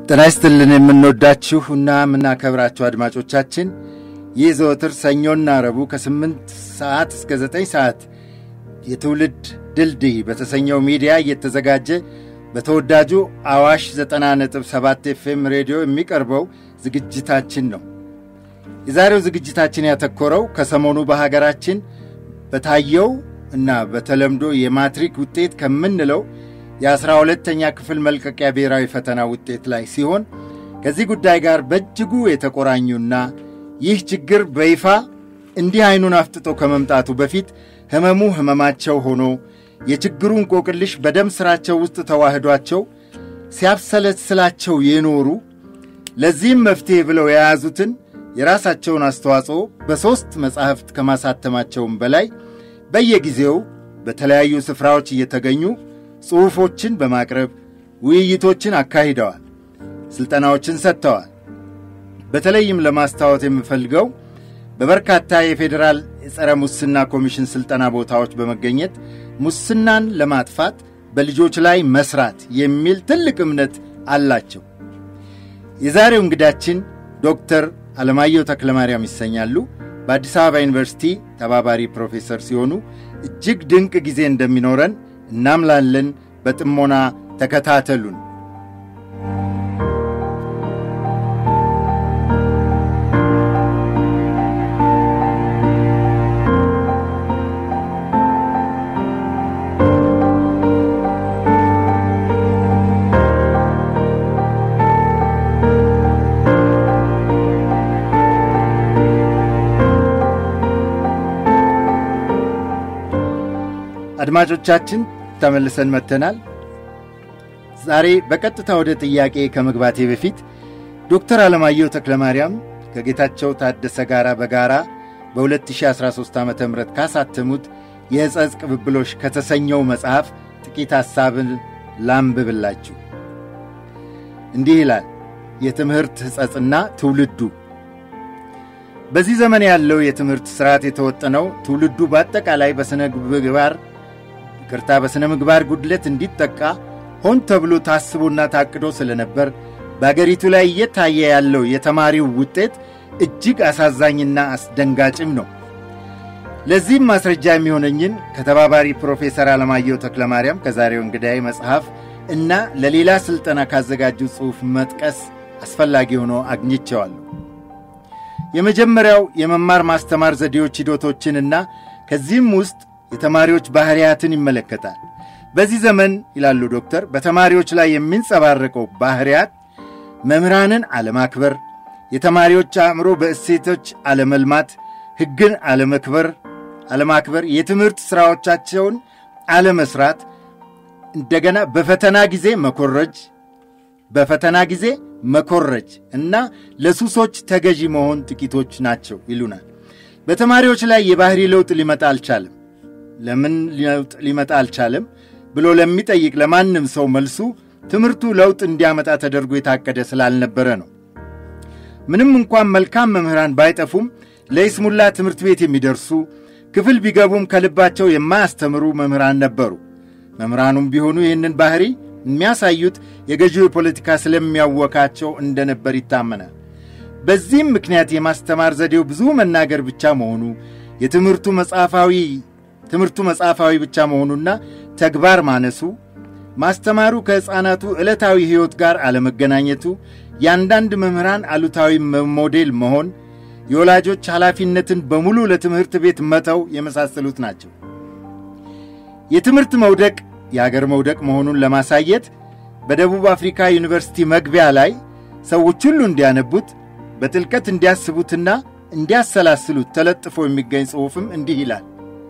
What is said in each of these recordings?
ጤና ይስጥልን የምንወዳችሁ እና የምናከብራችሁ አድማጮቻችን ይህ ዘወትር ሰኞና ረቡዕ ከ8 ሰዓት እስከ 9 ሰዓት የትውልድ ድልድይ በተሰኘው ሚዲያ እየተዘጋጀ በተወዳጁ አዋሽ 90.7 ኤፍኤም ሬዲዮ የሚቀርበው ዝግጅታችን ነው። የዛሬው ዝግጅታችን ያተኮረው ከሰሞኑ በሀገራችን በታየው እና በተለምዶ የማትሪክ ውጤት ከምንለው የአስራ ሁለተኛ ክፍል መልቀቂያ ብሔራዊ ፈተና ውጤት ላይ ሲሆን ከዚህ ጉዳይ ጋር በእጅጉ የተቆራኙና ይህ ችግር በይፋ እንዲህ አይኑን አፍጥጦ ከመምጣቱ በፊት ህመሙ ህመማቸው ሆኖ የችግሩ እንቆቅልሽ በደም ሥራቸው ውስጥ ተዋህዷቸው ሲያብሰለስላቸው የኖሩ ለዚህም መፍትሔ ብለው የያዙትን የራሳቸውን አስተዋጽኦ በሦስት መጻሕፍት ከማሳተማቸውም በላይ በየጊዜው በተለያዩ ስፍራዎች እየተገኙ ጽሑፎችን በማቅረብ ውይይቶችን አካሂደዋል፣ ሥልጠናዎችን ሰጥተዋል። በተለይም ለማስታወት የምፈልገው በበርካታ የፌዴራል የጸረ ሙስና ኮሚሽን ሥልጠና ቦታዎች በመገኘት ሙስናን ለማጥፋት በልጆች ላይ መስራት የሚል ትልቅ እምነት አላቸው። የዛሬው እንግዳችን ዶክተር አለማየሁ ተክለማርያም ይሰኛሉ። በአዲስ አበባ ዩኒቨርሲቲ ተባባሪ ፕሮፌሰር ሲሆኑ እጅግ ድንቅ ጊዜ እንደሚኖረን እናምላለን። በጥሞና ተከታተሉን። አድማጮቻችን ተመልሰን መጥተናል። ዛሬ በቀጥታ ወደ ጥያቄ ከመግባቴ በፊት ዶክተር አለማየሁ ተክለማርያም ከጌታቸው ታደሰ ጋር በጋራ በ2013 ዓ ም ካሳተሙት የሕጸጽ ቅብብሎሽ ከተሰኘው መጽሐፍ ጥቂት ሐሳብን ላንብብላችሁ። እንዲህ ይላል። የትምህርት ሕጸጽና ትውልዱ በዚህ ዘመን ያለው የትምህርት ሥርዓት የተወጠነው ትውልዱ በአጠቃላይ በሥነ ምግባር ይቅርታ በሥነ ምግባር ጉድለት እንዲጠቃ ሆን ተብሎ ታስቦና ታቅዶ ስለነበር በአገሪቱ ላይ እየታየ ያለው የተማሪው ውጤት እጅግ አሳዛኝና አስደንጋጭም ነው። ለዚህም ማስረጃ የሚሆነኝን ከተባባሪ ፕሮፌሰር አለማየሁ ተክለማርያም ከዛሬው እንግዳይ መጽሐፍ እና ለሌላ ሥልጠና ካዘጋጁ ጽሑፍ መጥቀስ አስፈላጊ ሆኖ አግኝቸዋለሁ። የመጀመሪያው የመማር ማስተማር ዘዴዎች ሂደቶችንና ከዚህም ውስጥ የተማሪዎች ባሕርያትን ይመለከታል። በዚህ ዘመን ይላሉ ዶክተር፣ በተማሪዎች ላይ የሚንጸባረቀው ባሕርያት መምህራንን አለማክበር፣ የተማሪዎች አእምሮ በእሴቶች አለመልማት፣ ሕግን አለመክበር አለማክበር፣ የትምህርት ሥራዎቻቸውን አለመስራት፣ እንደገና በፈተና ጊዜ መኮረጅ በፈተና ጊዜ መኮረጅ እና ለሱሶች ተገዢ መሆን ጥቂቶች ናቸው ይሉናል። በተማሪዎች ላይ የባሕሪ ለውጥ ሊመጣ አልቻለም። ለምን ለውጥ ሊመጣ አልቻለም ብሎ ለሚጠይቅ ለማንም ሰው መልሱ ትምህርቱ ለውጥ እንዲያመጣ ተደርጎ የታቀደ ስላልነበረ ነው። ምንም እንኳን መልካም መምህራን ባይጠፉም ለይስሙላ ትምህርት ቤት የሚደርሱ ክፍል ቢገቡም ከልባቸው የማያስተምሩ መምህራን ነበሩ። መምህራኑም ቢሆኑ ይህንን ባሕሪ የሚያሳዩት የገዢው የፖለቲካ ስለሚያወካቸው እንደነበር ይታመናል። በዚህም ምክንያት የማስተማር ዘዴው ብዙ መናገር ብቻ መሆኑ የትምህርቱ መጽሐፋዊ ትምህርቱ መጽሐፋዊ ብቻ መሆኑና ተግባር ማነሱ፣ ማስተማሩ ከሕፃናቱ ዕለታዊ ሕይወት ጋር አለመገናኘቱ፣ የአንዳንድ መምህራን አሉታዊ ሞዴል መሆን፣ የወላጆች ኃላፊነትን በሙሉ ለትምህርት ቤት መተው የመሳሰሉት ናቸው። የትምህርት መውደቅ የአገር መውደቅ መሆኑን ለማሳየት በደቡብ አፍሪካ ዩኒቨርሲቲ መግቢያ ላይ ሰዎች ሁሉ እንዲያነቡት በጥልቀት እንዲያስቡትና እንዲያሰላስሉት ተለጥፎ የሚገኝ ጽሑፍም እንዲህ ይላል።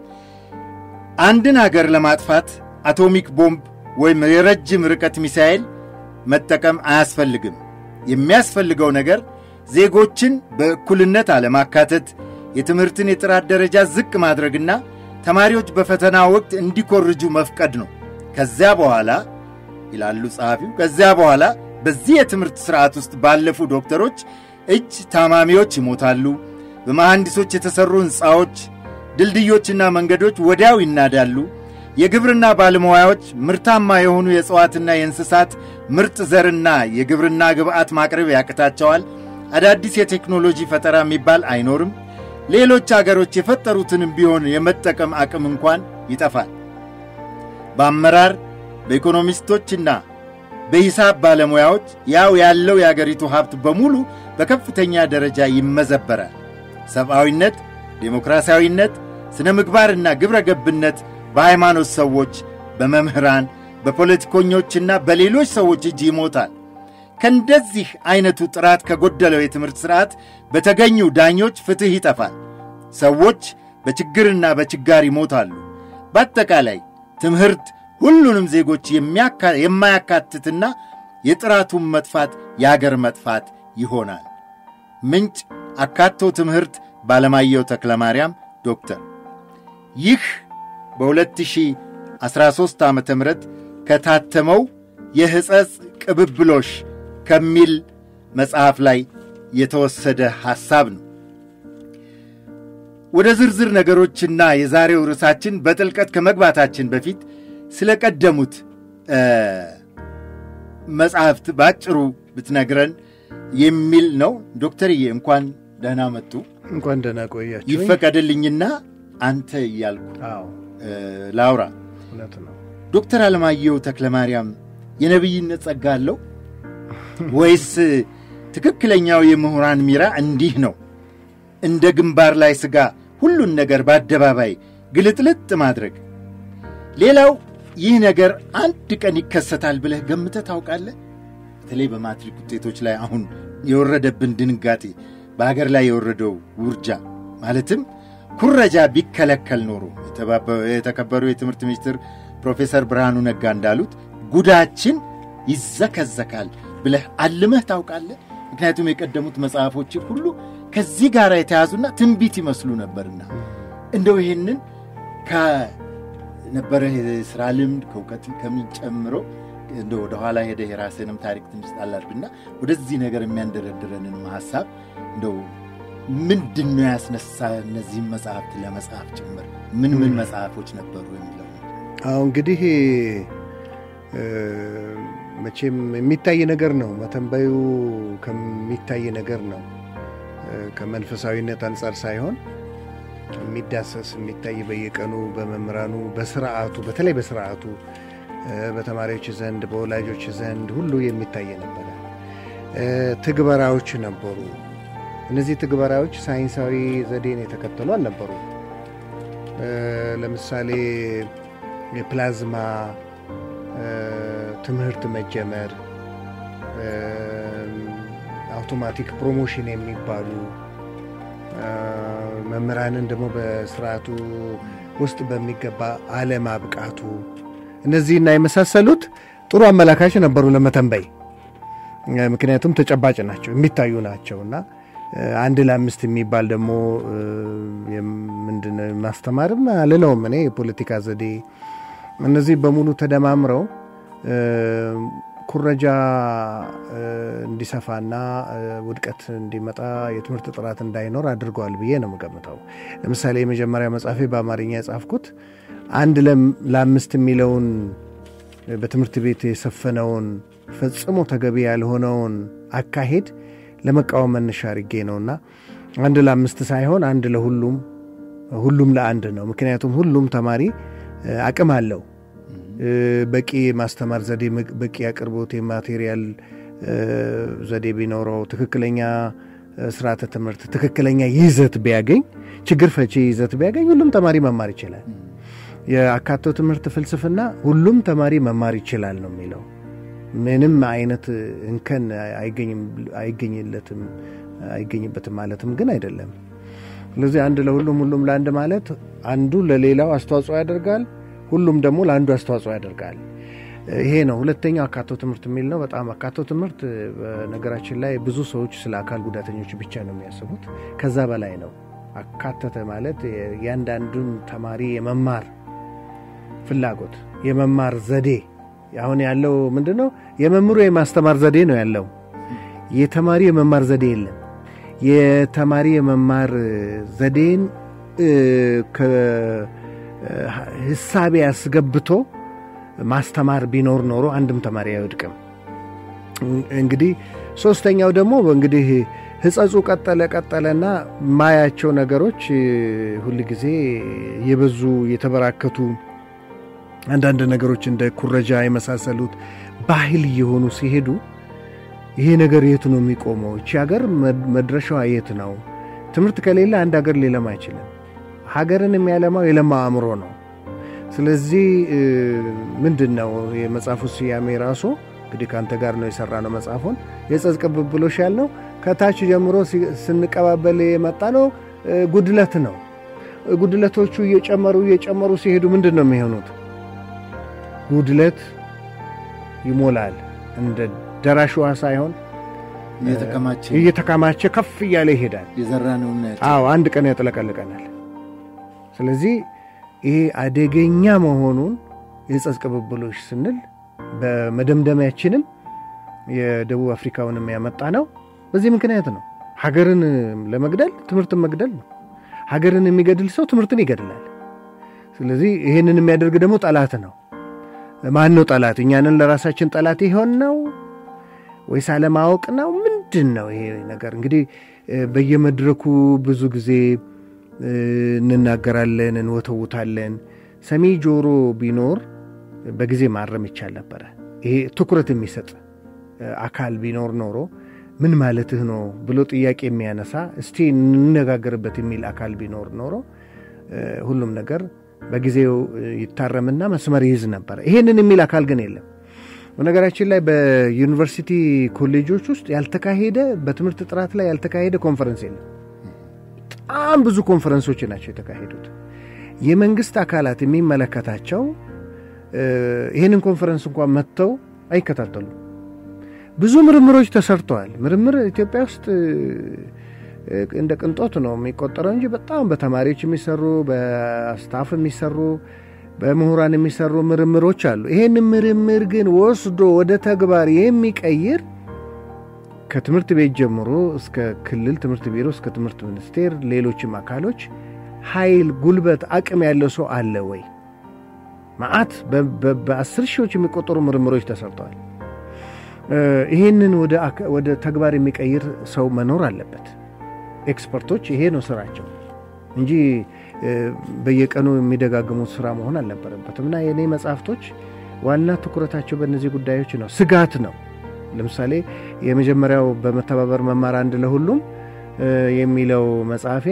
አንድን አገር ለማጥፋት አቶሚክ ቦምብ ወይም የረጅም ርቀት ሚሳኤል መጠቀም አያስፈልግም። የሚያስፈልገው ነገር ዜጎችን በእኩልነት አለማካተት፣ የትምህርትን የጥራት ደረጃ ዝቅ ማድረግና ተማሪዎች በፈተና ወቅት እንዲኮርጁ መፍቀድ ነው። ከዚያ በኋላ ይላሉ ጸሐፊው፣ ከዚያ በኋላ በዚህ የትምህርት ሥርዓት ውስጥ ባለፉ ዶክተሮች እጅ ታማሚዎች ይሞታሉ። በመሐንዲሶች የተሠሩ ሕንፃዎች፣ ድልድዮችና መንገዶች ወዲያው ይናዳሉ። የግብርና ባለሙያዎች ምርታማ የሆኑ የእጽዋትና የእንስሳት ምርጥ ዘርና የግብርና ግብዓት ማቅረብ ያቅታቸዋል። አዳዲስ የቴክኖሎጂ ፈጠራ የሚባል አይኖርም። ሌሎች አገሮች የፈጠሩትንም ቢሆን የመጠቀም አቅም እንኳን ይጠፋል። በአመራር በኢኮኖሚስቶችና በሂሳብ ባለሙያዎች ያው ያለው የአገሪቱ ሀብት በሙሉ በከፍተኛ ደረጃ ይመዘበራል። ሰብአዊነት፣ ዴሞክራሲያዊነት፣ ሥነ ምግባርና ግብረ ገብነት በሃይማኖት ሰዎች፣ በመምህራን፣ በፖለቲከኞችና በሌሎች ሰዎች እጅ ይሞታል። ከእንደዚህ ዐይነቱ ጥራት ከጎደለው የትምህርት ሥርዓት በተገኙ ዳኞች ፍትሕ ይጠፋል። ሰዎች በችግርና በችጋር ይሞታሉ። በአጠቃላይ ትምህርት ሁሉንም ዜጎች የማያካትትና የጥራቱን መጥፋት የአገር መጥፋት ይሆናል። ምንጭ አካቶ ትምህርት ባለማየሁ ተክለ ማርያም ዶክተር። ይህ በ2013 ዓ ም ከታተመው የሕጸጽ ቅብብሎሽ ከሚል መጽሐፍ ላይ የተወሰደ ሐሳብ ነው። ወደ ዝርዝር ነገሮችና የዛሬው ርዕሳችን በጥልቀት ከመግባታችን በፊት ስለ ቀደሙት መጽሐፍት በአጭሩ ብትነግረን የሚል ነው። ዶክተርዬ እንኳን ደህና መጡ። እንኳን ደህና ቆያችሁ። ይፈቀድልኝና አንተ እያልኩ አዎ ላውራ። እውነት ነው። ዶክተር አለማየሁ ተክለ ማርያም የነቢይነት ጸጋ አለው ወይስ ትክክለኛው የምሁራን ሚራ እንዲህ ነው? እንደ ግንባር ላይ ሥጋ ሁሉን ነገር በአደባባይ ግልጥልጥ ማድረግ። ሌላው ይህ ነገር አንድ ቀን ይከሰታል ብለህ ገምተህ ታውቃለህ? በተለይ በማትሪክ ውጤቶች ላይ አሁን የወረደብን ድንጋጤ፣ በሀገር ላይ የወረደው ውርጃ ማለትም ኩረጃ ቢከለከል ኖሮ የተከበሩ የትምህርት ሚኒስትር ፕሮፌሰር ብርሃኑ ነጋ እንዳሉት ጉዳችን ይዘከዘካል ብለህ አልመህ ታውቃለህ? ምክንያቱም የቀደሙት መጽሐፎች ሁሉ ከዚህ ጋር የተያዙና ትንቢት ይመስሉ ነበርና እንደው ይህንን ከነበረ የሥራ ልምድ ከእውቀት ከምን ጨምሮ እንደ ወደኋላ ሄደ የራስንም ታሪክ ትንሽ ጣላልብና ወደዚህ ነገር የሚያንደረድረንንም ሐሳብ እንደው ምንድን ነው ያስነሳ እነዚህም መጽሐፍት ለመጽሐፍ ጭምር ምን ምን መጽሐፎች ነበሩ የሚለው አሁ እንግዲህ መቼም የሚታይ ነገር ነው። መተንበዩ ከሚታይ ነገር ነው። ከመንፈሳዊነት አንጻር ሳይሆን የሚዳሰስ የሚታይ በየቀኑ በመምህራኑ በስርዓቱ በተለይ በስርዓቱ በተማሪዎች ዘንድ በወላጆች ዘንድ ሁሉ የሚታይ ነበረ። ትግበራዎች ነበሩ። እነዚህ ትግበራዎች ሳይንሳዊ ዘዴን የተከተሉ አልነበሩ። ለምሳሌ የፕላዝማ ትምህርት መጀመር፣ አውቶማቲክ ፕሮሞሽን የሚባሉ መምህራንን ደግሞ በስርዓቱ ውስጥ በሚገባ አለማብቃቱ እነዚህና የመሳሰሉት ጥሩ አመላካች ነበሩ ለመተንበይ። ምክንያቱም ተጨባጭ ናቸው፣ የሚታዩ ናቸው እና አንድ ለአምስት የሚባል ደግሞ ምንድን ማስተማርም አልለውም እኔ የፖለቲካ ዘዴ እነዚህ በሙሉ ተደማምረው ኩረጃ እንዲሰፋና ውድቀት እንዲመጣ የትምህርት ጥራት እንዳይኖር አድርገዋል ብዬ ነው የምገምተው። ለምሳሌ የመጀመሪያ መጽሐፌ በአማርኛ የጻፍኩት አንድ ለአምስት የሚለውን በትምህርት ቤት የሰፈነውን ፈጽሞ ተገቢ ያልሆነውን አካሄድ ለመቃወም መነሻ አድርጌ ነውና አንድ ለአምስት ሳይሆን አንድ ለሁሉም ሁሉም ለአንድ ነው። ምክንያቱም ሁሉም ተማሪ አቅም አለው። በቂ የማስተማር ዘዴ፣ በቂ አቅርቦት፣ የማቴሪያል ዘዴ ቢኖረው፣ ትክክለኛ ስርዓተ ትምህርት፣ ትክክለኛ ይዘት ቢያገኝ፣ ችግር ፈቺ ይዘት ቢያገኝ ሁሉም ተማሪ መማር ይችላል። የአካቶ ትምህርት ፍልስፍና ሁሉም ተማሪ መማር ይችላል ነው የሚለው። ምንም አይነት እንከን አይገኝለትም አይገኝበትም ማለትም ግን አይደለም። ስለዚህ አንድ ለሁሉም ሁሉም ለአንድ ማለት አንዱ ለሌላው አስተዋጽኦ ያደርጋል፣ ሁሉም ደግሞ ለአንዱ አስተዋጽኦ ያደርጋል። ይሄ ነው ሁለተኛው አካቶ ትምህርት የሚል ነው። በጣም አካቶ ትምህርት በነገራችን ላይ ብዙ ሰዎች ስለ አካል ጉዳተኞች ብቻ ነው የሚያስቡት። ከዛ በላይ ነው። አካተተ ማለት የእያንዳንዱን ተማሪ የመማር ፍላጎት የመማር ዘዴ አሁን ያለው ምንድን ነው? የመምህሩ የማስተማር ዘዴ ነው ያለው። የተማሪ የመማር ዘዴ የለም። የተማሪ የመማር ዘዴን ህሳቤ ያስገብቶ ማስተማር ቢኖር ኖሮ አንድም ተማሪ አይወድቅም። እንግዲህ ሶስተኛው ደግሞ እንግዲህ ህጸጹ ቀጠለ ቀጠለና ማያቸው ነገሮች ሁል ጊዜ የበዙ የተበራከቱ አንዳንድ ነገሮች እንደ ኩረጃ የመሳሰሉት ባህል እየሆኑ ሲሄዱ ይሄ ነገር የት ነው የሚቆመው? እቺ ሀገር መድረሻዋ የት ነው? ትምህርት ከሌለ አንድ ሀገር ሊለማ አይችልም። ሀገርን የሚያለማው የለማ አእምሮ ነው። ስለዚህ ምንድን ነው የመጽሐፉ ስያሜ ራሱ እንግዲህ ከአንተ ጋር ነው የሰራ ነው መጽሐፉን የጸጽ ቅብብሎሽ ያልነው ከታች ጀምሮ ስንቀባበል የመጣ ነው ጉድለት ነው። ጉድለቶቹ እየጨመሩ እየጨመሩ ሲሄዱ ምንድን ነው የሚሆኑት? ጉድለት ይሞላል። እንደ ደራሽ ውሃ ሳይሆን እየተከማቸ ከፍ እያለ ይሄዳል። የዘራነውና አዎ አንድ ቀን ያጥለቀልቀናል። ስለዚህ ይሄ አደገኛ መሆኑን የጸጽ ቅብብሎች ስንል በመደምደሚያችንም የደቡብ አፍሪካውንም ያመጣ ነው። በዚህ ምክንያት ነው። ሀገርን ለመግደል ትምህርትን መግደል ነው። ሀገርን የሚገድል ሰው ትምህርትን ይገድላል። ስለዚህ ይህንን የሚያደርግ ደግሞ ጠላት ነው። ማን ነው ጠላት? እኛንን ለራሳችን ጠላት ይሆን ነው ወይስ አለማወቅ ነው? ምንድን ነው ይሄ ነገር? እንግዲህ በየመድረኩ ብዙ ጊዜ እንናገራለን፣ እንወተውታለን። ሰሚ ጆሮ ቢኖር በጊዜ ማረም ይቻል ነበረ። ይሄ ትኩረት የሚሰጥ አካል ቢኖር ኖሮ ምን ማለትህ ነው ብሎ ጥያቄ የሚያነሳ እስቲ እንነጋገርበት የሚል አካል ቢኖር ኖሮ ሁሉም ነገር በጊዜው ይታረምና መስመር ይይዝ ነበረ። ይሄንን የሚል አካል ግን የለም። በነገራችን ላይ በዩኒቨርሲቲ ኮሌጆች ውስጥ ያልተካሄደ በትምህርት ጥራት ላይ ያልተካሄደ ኮንፈረንስ የለም። በጣም ብዙ ኮንፈረንሶች ናቸው የተካሄዱት። የመንግስት አካላት የሚመለከታቸው ይህንን ኮንፈረንስ እንኳን መጥተው አይከታተሉም። ብዙ ምርምሮች ተሰርተዋል። ምርምር ኢትዮጵያ ውስጥ እንደ ቅንጦት ነው የሚቆጠረው እንጂ በጣም በተማሪዎች የሚሰሩ በስታፍ የሚሰሩ በምሁራን የሚሰሩ ምርምሮች አሉ። ይህን ምርምር ግን ወስዶ ወደ ተግባር የሚቀይር ከትምህርት ቤት ጀምሮ እስከ ክልል ትምህርት ቢሮ እስከ ትምህርት ሚኒስቴር፣ ሌሎችም አካሎች ኃይል፣ ጉልበት፣ አቅም ያለው ሰው አለ ወይ? መዓት በአስር ሺዎች የሚቆጠሩ ምርምሮች ተሰርተዋል። ይህንን ወደ ተግባር የሚቀይር ሰው መኖር አለበት። ኤክስፐርቶች ይሄ ነው ስራቸው እንጂ በየቀኑ የሚደጋግሙት ስራ መሆን አልነበረበትም። እና የእኔ መጽሐፍቶች ዋና ትኩረታቸው በእነዚህ ጉዳዮች ነው። ስጋት ነው። ለምሳሌ የመጀመሪያው በመተባበር መማር አንድ ለሁሉም የሚለው መጽሐፌ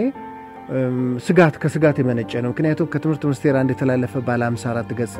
ስጋት ከስጋት የመነጨ ነው። ምክንያቱም ከትምህርት ሚኒስቴር አንድ የተላለፈ ባለ 54 ገጽ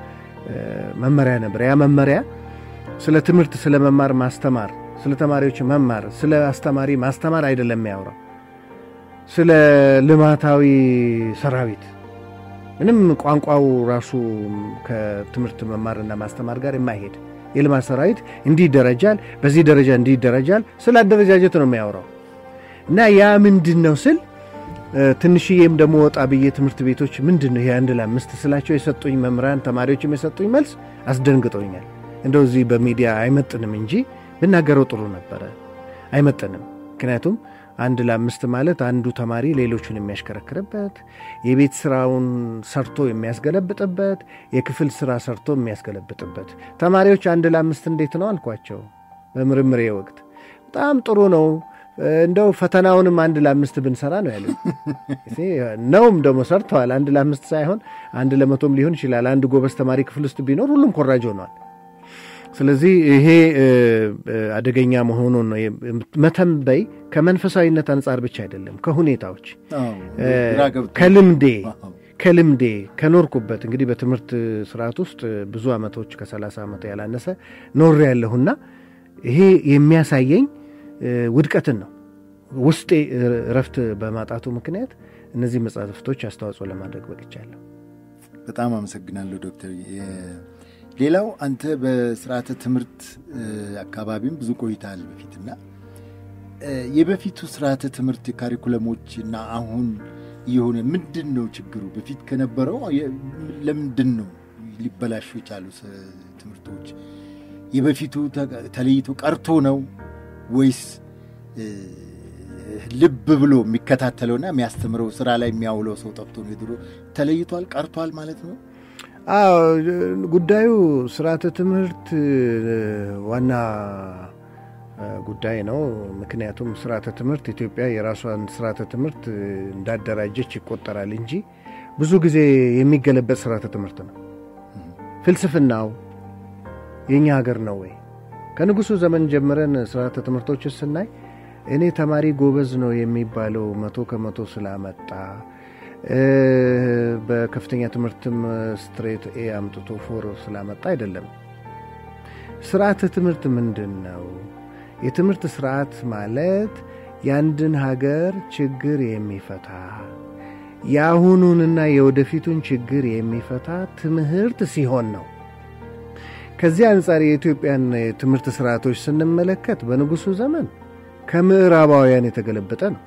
መመሪያ ነበር። ያ መመሪያ ስለ ትምህርት፣ ስለ መማር ማስተማር፣ ስለ ተማሪዎች መማር፣ ስለ አስተማሪ ማስተማር አይደለም የሚያወራው ስለ ልማታዊ ሰራዊት ምንም ቋንቋው ራሱ ከትምህርት መማርና ማስተማር ጋር የማይሄድ የልማት ሰራዊት እንዲህ ይደረጃል፣ በዚህ ደረጃ እንዲህ ይደረጃል፣ ስለ አደረጃጀት ነው የሚያወራው እና ያ ምንድን ነው ስል ትንሽዬም ደግሞ ወጣ ብዬ ትምህርት ቤቶች ምንድን ነው ይሄ አንድ ለአምስት ስላቸው የሰጡኝ መምህራን ተማሪዎችም የሰጡኝ መልስ አስደንግጦኛል። እንደው እዚህ በሚዲያ አይመጥንም እንጂ ብናገረው ጥሩ ነበረ። አይመጥንም። ምክንያቱም አንድ ለአምስት ማለት አንዱ ተማሪ ሌሎቹን የሚያሽከረክርበት የቤት ስራውን ሰርቶ የሚያስገለብጥበት የክፍል ስራ ሰርቶ የሚያስገለብጥበት ተማሪዎች አንድ ለአምስት እንዴት ነው አልኳቸው በምርምሬ ወቅት በጣም ጥሩ ነው እንደው ፈተናውንም አንድ ለአምስት ብንሰራ ነው ያለ ነውም ደግሞ ሰርተዋል አንድ ለአምስት ሳይሆን አንድ ለመቶም ሊሆን ይችላል አንድ ጎበዝ ተማሪ ክፍል ውስጥ ቢኖር ሁሉም ኮራጅ ሆኗል ስለዚህ ይሄ አደገኛ መሆኑን ነው መተንበይ ከመንፈሳዊነት አንጻር ብቻ አይደለም ከሁኔታዎች ከልምዴ ከልምዴ ከኖርኩበት እንግዲህ በትምህርት ስርዓት ውስጥ ብዙ ዓመቶች ከሰላሳ ዓመት ያላነሰ ኖር ያለሁና ይሄ የሚያሳየኝ ውድቀትን ነው ውስጤ እረፍት በማጣቱ ምክንያት እነዚህ መጽሐፍቶች አስተዋጽኦ ለማድረግ በቅቻለሁ በጣም አመሰግናለሁ ዶክተር ሌላው አንተ በስርዓተ ትምህርት አካባቢም ብዙ ቆይታል በፊትና የበፊቱ ስርዓተ ትምህርት ካሪኩለሞች እና አሁን የሆነ ምንድን ነው ችግሩ በፊት ከነበረው ለምንድን ነው ሊበላሹ የቻሉ ትምህርቶች የበፊቱ ተለይቶ ቀርቶ ነው ወይስ ልብ ብሎ የሚከታተለውና የሚያስተምረው ስራ ላይ የሚያውለው ሰው ጠፍቶ ነው የድሮ ተለይቷል፣ ቀርቷል ማለት ነው። አዎ ጉዳዩ ስርዓተ ትምህርት ዋና ጉዳይ ነው። ምክንያቱም ስርዓተ ትምህርት ኢትዮጵያ የራሷን ስርዓተ ትምህርት እንዳደራጀች ይቆጠራል እንጂ ብዙ ጊዜ የሚገለበጥ ስርዓተ ትምህርት ነው። ፍልስፍናው የእኛ ሀገር ነው ወይ? ከንጉሱ ዘመን ጀምረን ስርዓተ ትምህርቶችን ስናይ እኔ ተማሪ ጎበዝ ነው የሚባለው መቶ ከመቶ ስላመጣ በከፍተኛ ትምህርትም ስትሬት ኤ አምጥቶ ፎር ስላመጣ አይደለም። ስርዓተ ትምህርት ምንድን ነው? የትምህርት ስርዓት ማለት የአንድን ሀገር ችግር የሚፈታ የአሁኑንና የወደፊቱን ችግር የሚፈታ ትምህርት ሲሆን ነው። ከዚህ አንጻር የኢትዮጵያን የትምህርት ስርዓቶች ስንመለከት በንጉሱ ዘመን ከምዕራባውያን የተገለበጠ ነው።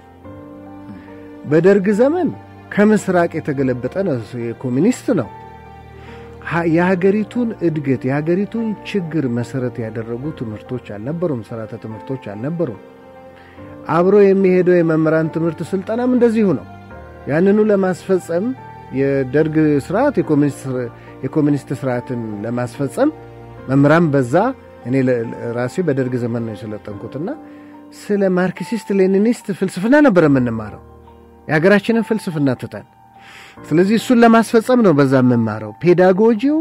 በደርግ ዘመን ከምስራቅ የተገለበጠ ነው። የኮሚኒስት ነው። የሀገሪቱን እድገት የሀገሪቱን ችግር መሰረት ያደረጉ ትምህርቶች አልነበሩም። ስርዓተ ትምህርቶች አልነበሩም። አብሮ የሚሄደው የመምህራን ትምህርት ስልጠናም እንደዚሁ ነው። ያንኑ ለማስፈጸም የደርግ ስርዓት የኮሚኒስት ስርዓትን ለማስፈጸም መምህራን በዛ እኔ ራሴ በደርግ ዘመን ነው የሰለጠንኩትና ስለ ማርክሲስት ሌኒኒስት ፍልስፍና ነበር የምንማረው የሀገራችንን ፍልስፍና ትተን። ስለዚህ እሱን ለማስፈጸም ነው በዛ የምማረው። ፔዳጎጂው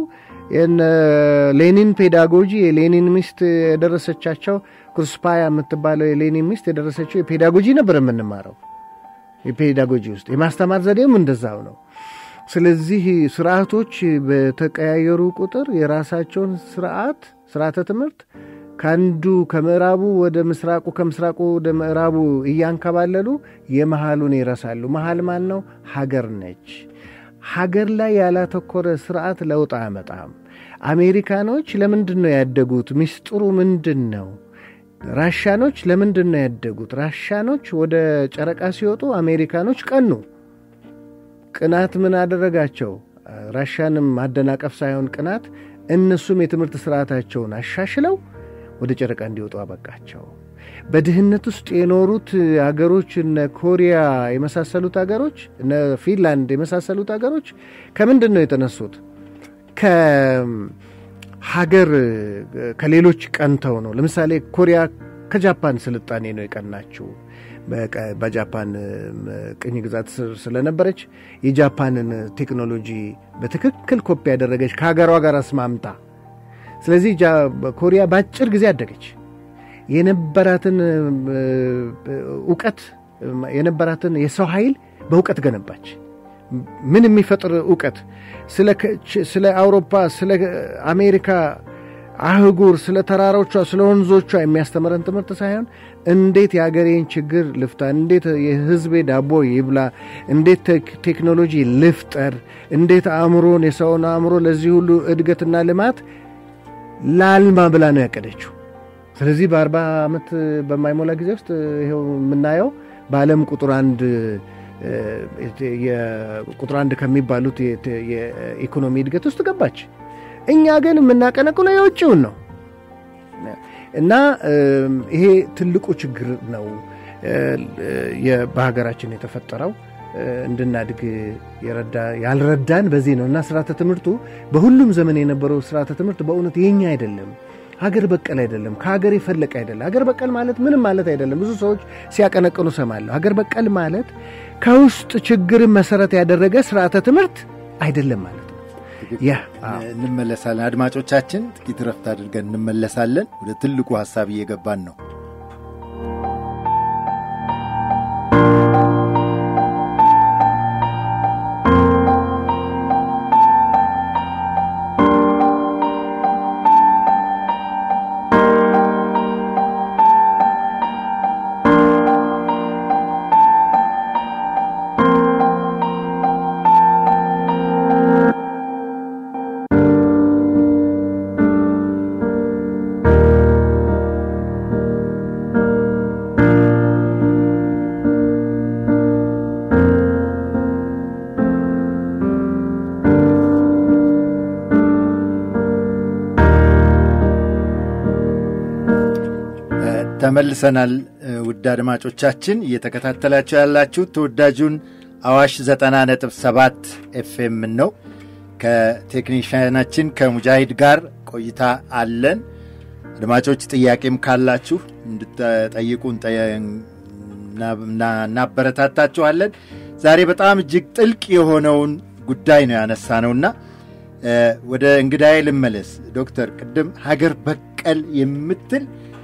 ሌኒን ፔዳጎጂ የሌኒን ሚስት የደረሰቻቸው ክሩስፓያ የምትባለው የሌኒን ሚስት የደረሰችው የፔዳጎጂ ነበር የምንማረው። የፔዳጎጂ ውስጥ የማስተማር ዘዴም እንደዛው ነው። ስለዚህ ስርዓቶች በተቀያየሩ ቁጥር የራሳቸውን ስርዓት ስርዓተ ትምህርት ከአንዱ ከምዕራቡ ወደ ምስራቁ ከምስራቁ ወደ ምዕራቡ እያንከባለሉ የመሃሉን ይረሳሉ። መሃል ማን ነው? ሀገር ነች። ሀገር ላይ ያላተኮረ ስርዓት ለውጥ አያመጣም። አሜሪካኖች ለምንድን ነው ያደጉት? ሚስጥሩ ምንድን ነው? ራሻኖች ለምንድን ነው ያደጉት? ራሻኖች ወደ ጨረቃ ሲወጡ አሜሪካኖች ቀኑ። ቅናት ምን አደረጋቸው? ራሻንም ማደናቀፍ ሳይሆን ቅናት፣ እነሱም የትምህርት ስርዓታቸውን አሻሽለው ወደ ጨረቃ እንዲወጡ አበቃቸው። በድህነት ውስጥ የኖሩት አገሮች እነ ኮሪያ የመሳሰሉት አገሮች እነ ፊንላንድ የመሳሰሉት አገሮች ከምንድን ነው የተነሱት? ከሀገር ከሌሎች ቀንተው ነው። ለምሳሌ ኮሪያ ከጃፓን ስልጣኔ ነው የቀናችው። በጃፓን ቅኝ ግዛት ስር ስለነበረች የጃፓንን ቴክኖሎጂ በትክክል ኮፒ ያደረገች ከሀገሯ ጋር አስማምታ ስለዚህ ኮሪያ በአጭር ጊዜ አደገች። የነበራትን እውቀት የነበራትን የሰው ኃይል በእውቀት ገነባች። ምን የሚፈጥር እውቀት ስለ አውሮፓ፣ ስለ አሜሪካ አህጉር፣ ስለ ተራሮቿ፣ ስለ ወንዞቿ የሚያስተምረን ትምህርት ሳይሆን እንዴት የአገሬን ችግር ልፍታ፣ እንዴት የህዝቤ ዳቦ ይብላ፣ እንዴት ቴክኖሎጂ ልፍጠር፣ እንዴት አእምሮን የሰውን አእምሮ ለዚህ ሁሉ እድገትና ልማት ላልማ ብላ ነው ያቀደችው። ስለዚህ በአርባ ዓመት በማይሞላ ጊዜ ውስጥ ይኸው የምናየው በዓለም ቁጥር አንድ ቁጥር አንድ ከሚባሉት የኢኮኖሚ እድገት ውስጥ ገባች። እኛ ግን የምናቀነቅለው የውጭውን ነው እና ይሄ ትልቁ ችግር ነው በሀገራችን የተፈጠረው እንድናድግ ያልረዳን በዚህ ነው። እና ስርዓተ ትምህርቱ በሁሉም ዘመን የነበረው ስርዓተ ትምህርት በእውነት የኛ አይደለም፣ ሀገር በቀል አይደለም፣ ከሀገር የፈለቀ አይደለም። ሀገር በቀል ማለት ምንም ማለት አይደለም። ብዙ ሰዎች ሲያቀነቅኑ ሰማለሁ። ሀገር በቀል ማለት ከውስጥ ችግርን መሰረት ያደረገ ስርዓተ ትምህርት አይደለም ማለት ነው። ያ እንመለሳለን። አድማጮቻችን ጥቂት ረፍት አድርገን እንመለሳለን። ወደ ትልቁ ሀሳብ እየገባን ነው። ተመልሰናል። ውድ ውድ አድማጮቻችን እየተከታተላችሁ ያላችሁት ተወዳጁን አዋሽ 90.7 ኤፍኤም ነው። ከቴክኒሽያናችን ከሙጃሂድ ጋር ቆይታ አለን። አድማጮች ጥያቄም ካላችሁ እንድትጠይቁ እናበረታታችኋለን። ዛሬ በጣም እጅግ ጥልቅ የሆነውን ጉዳይ ነው ያነሳ ነውና ወደ እንግዳዬ ልመለስ። ዶክተር ቅድም ሀገር በቀል የምትል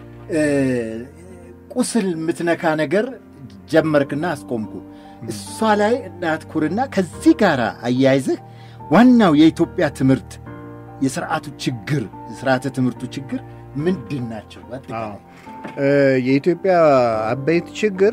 ቁስል የምትነካ ነገር ጀመርክና አስቆምኩ። እሷ ላይ እናትኩርና ከዚህ ጋር አያይዝህ ዋናው የኢትዮጵያ ትምህርት የስርዓቱ ችግር የስርዓተ ትምህርቱ ችግር ምንድን ናቸው? የኢትዮጵያ አበይት ችግር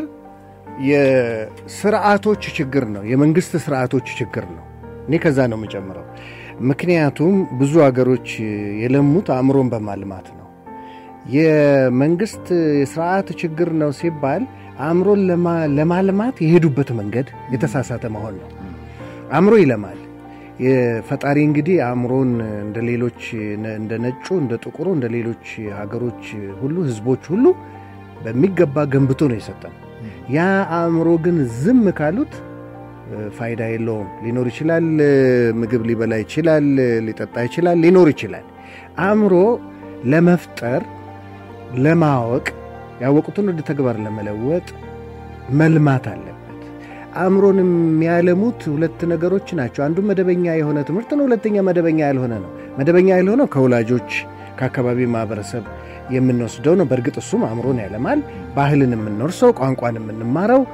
የስርዓቶች ችግር ነው። የመንግስት ስርዓቶች ችግር ነው። እኔ ከዛ ነው የምጨምረው። ምክንያቱም ብዙ አገሮች የለሙት አእምሮን በማልማት ነው። የመንግስት ስርዓት ችግር ነው ሲባል አእምሮን ለማልማት የሄዱበት መንገድ የተሳሳተ መሆን ነው። አእምሮ ይለማል። ፈጣሪ እንግዲህ አእምሮን እንደ ሌሎች እንደ ነጩ፣ እንደ ጥቁሩ፣ እንደ ሌሎች ሀገሮች ሁሉ ህዝቦች ሁሉ በሚገባ ገንብቶ ነው የሰጠን። ያ አእምሮ ግን ዝም ካሉት ፋይዳ የለውም። ሊኖር ይችላል፣ ምግብ ሊበላ ይችላል፣ ሊጠጣ ይችላል፣ ሊኖር ይችላል። አእምሮ ለመፍጠር ለማወቅ ያወቁትን ወደ ተግባር ለመለወጥ መልማት አለበት። አእምሮን የሚያለሙት ሁለት ነገሮች ናቸው። አንዱ መደበኛ የሆነ ትምህርት ነው። ሁለተኛ መደበኛ ያልሆነ ነው። መደበኛ ያልሆነው ከወላጆች ከአካባቢ ማህበረሰብ የምንወስደው ነው። በእርግጥ እሱም አእምሮን ያለማል። ባህልን የምንወርሰው፣ ቋንቋን የምንማረው፣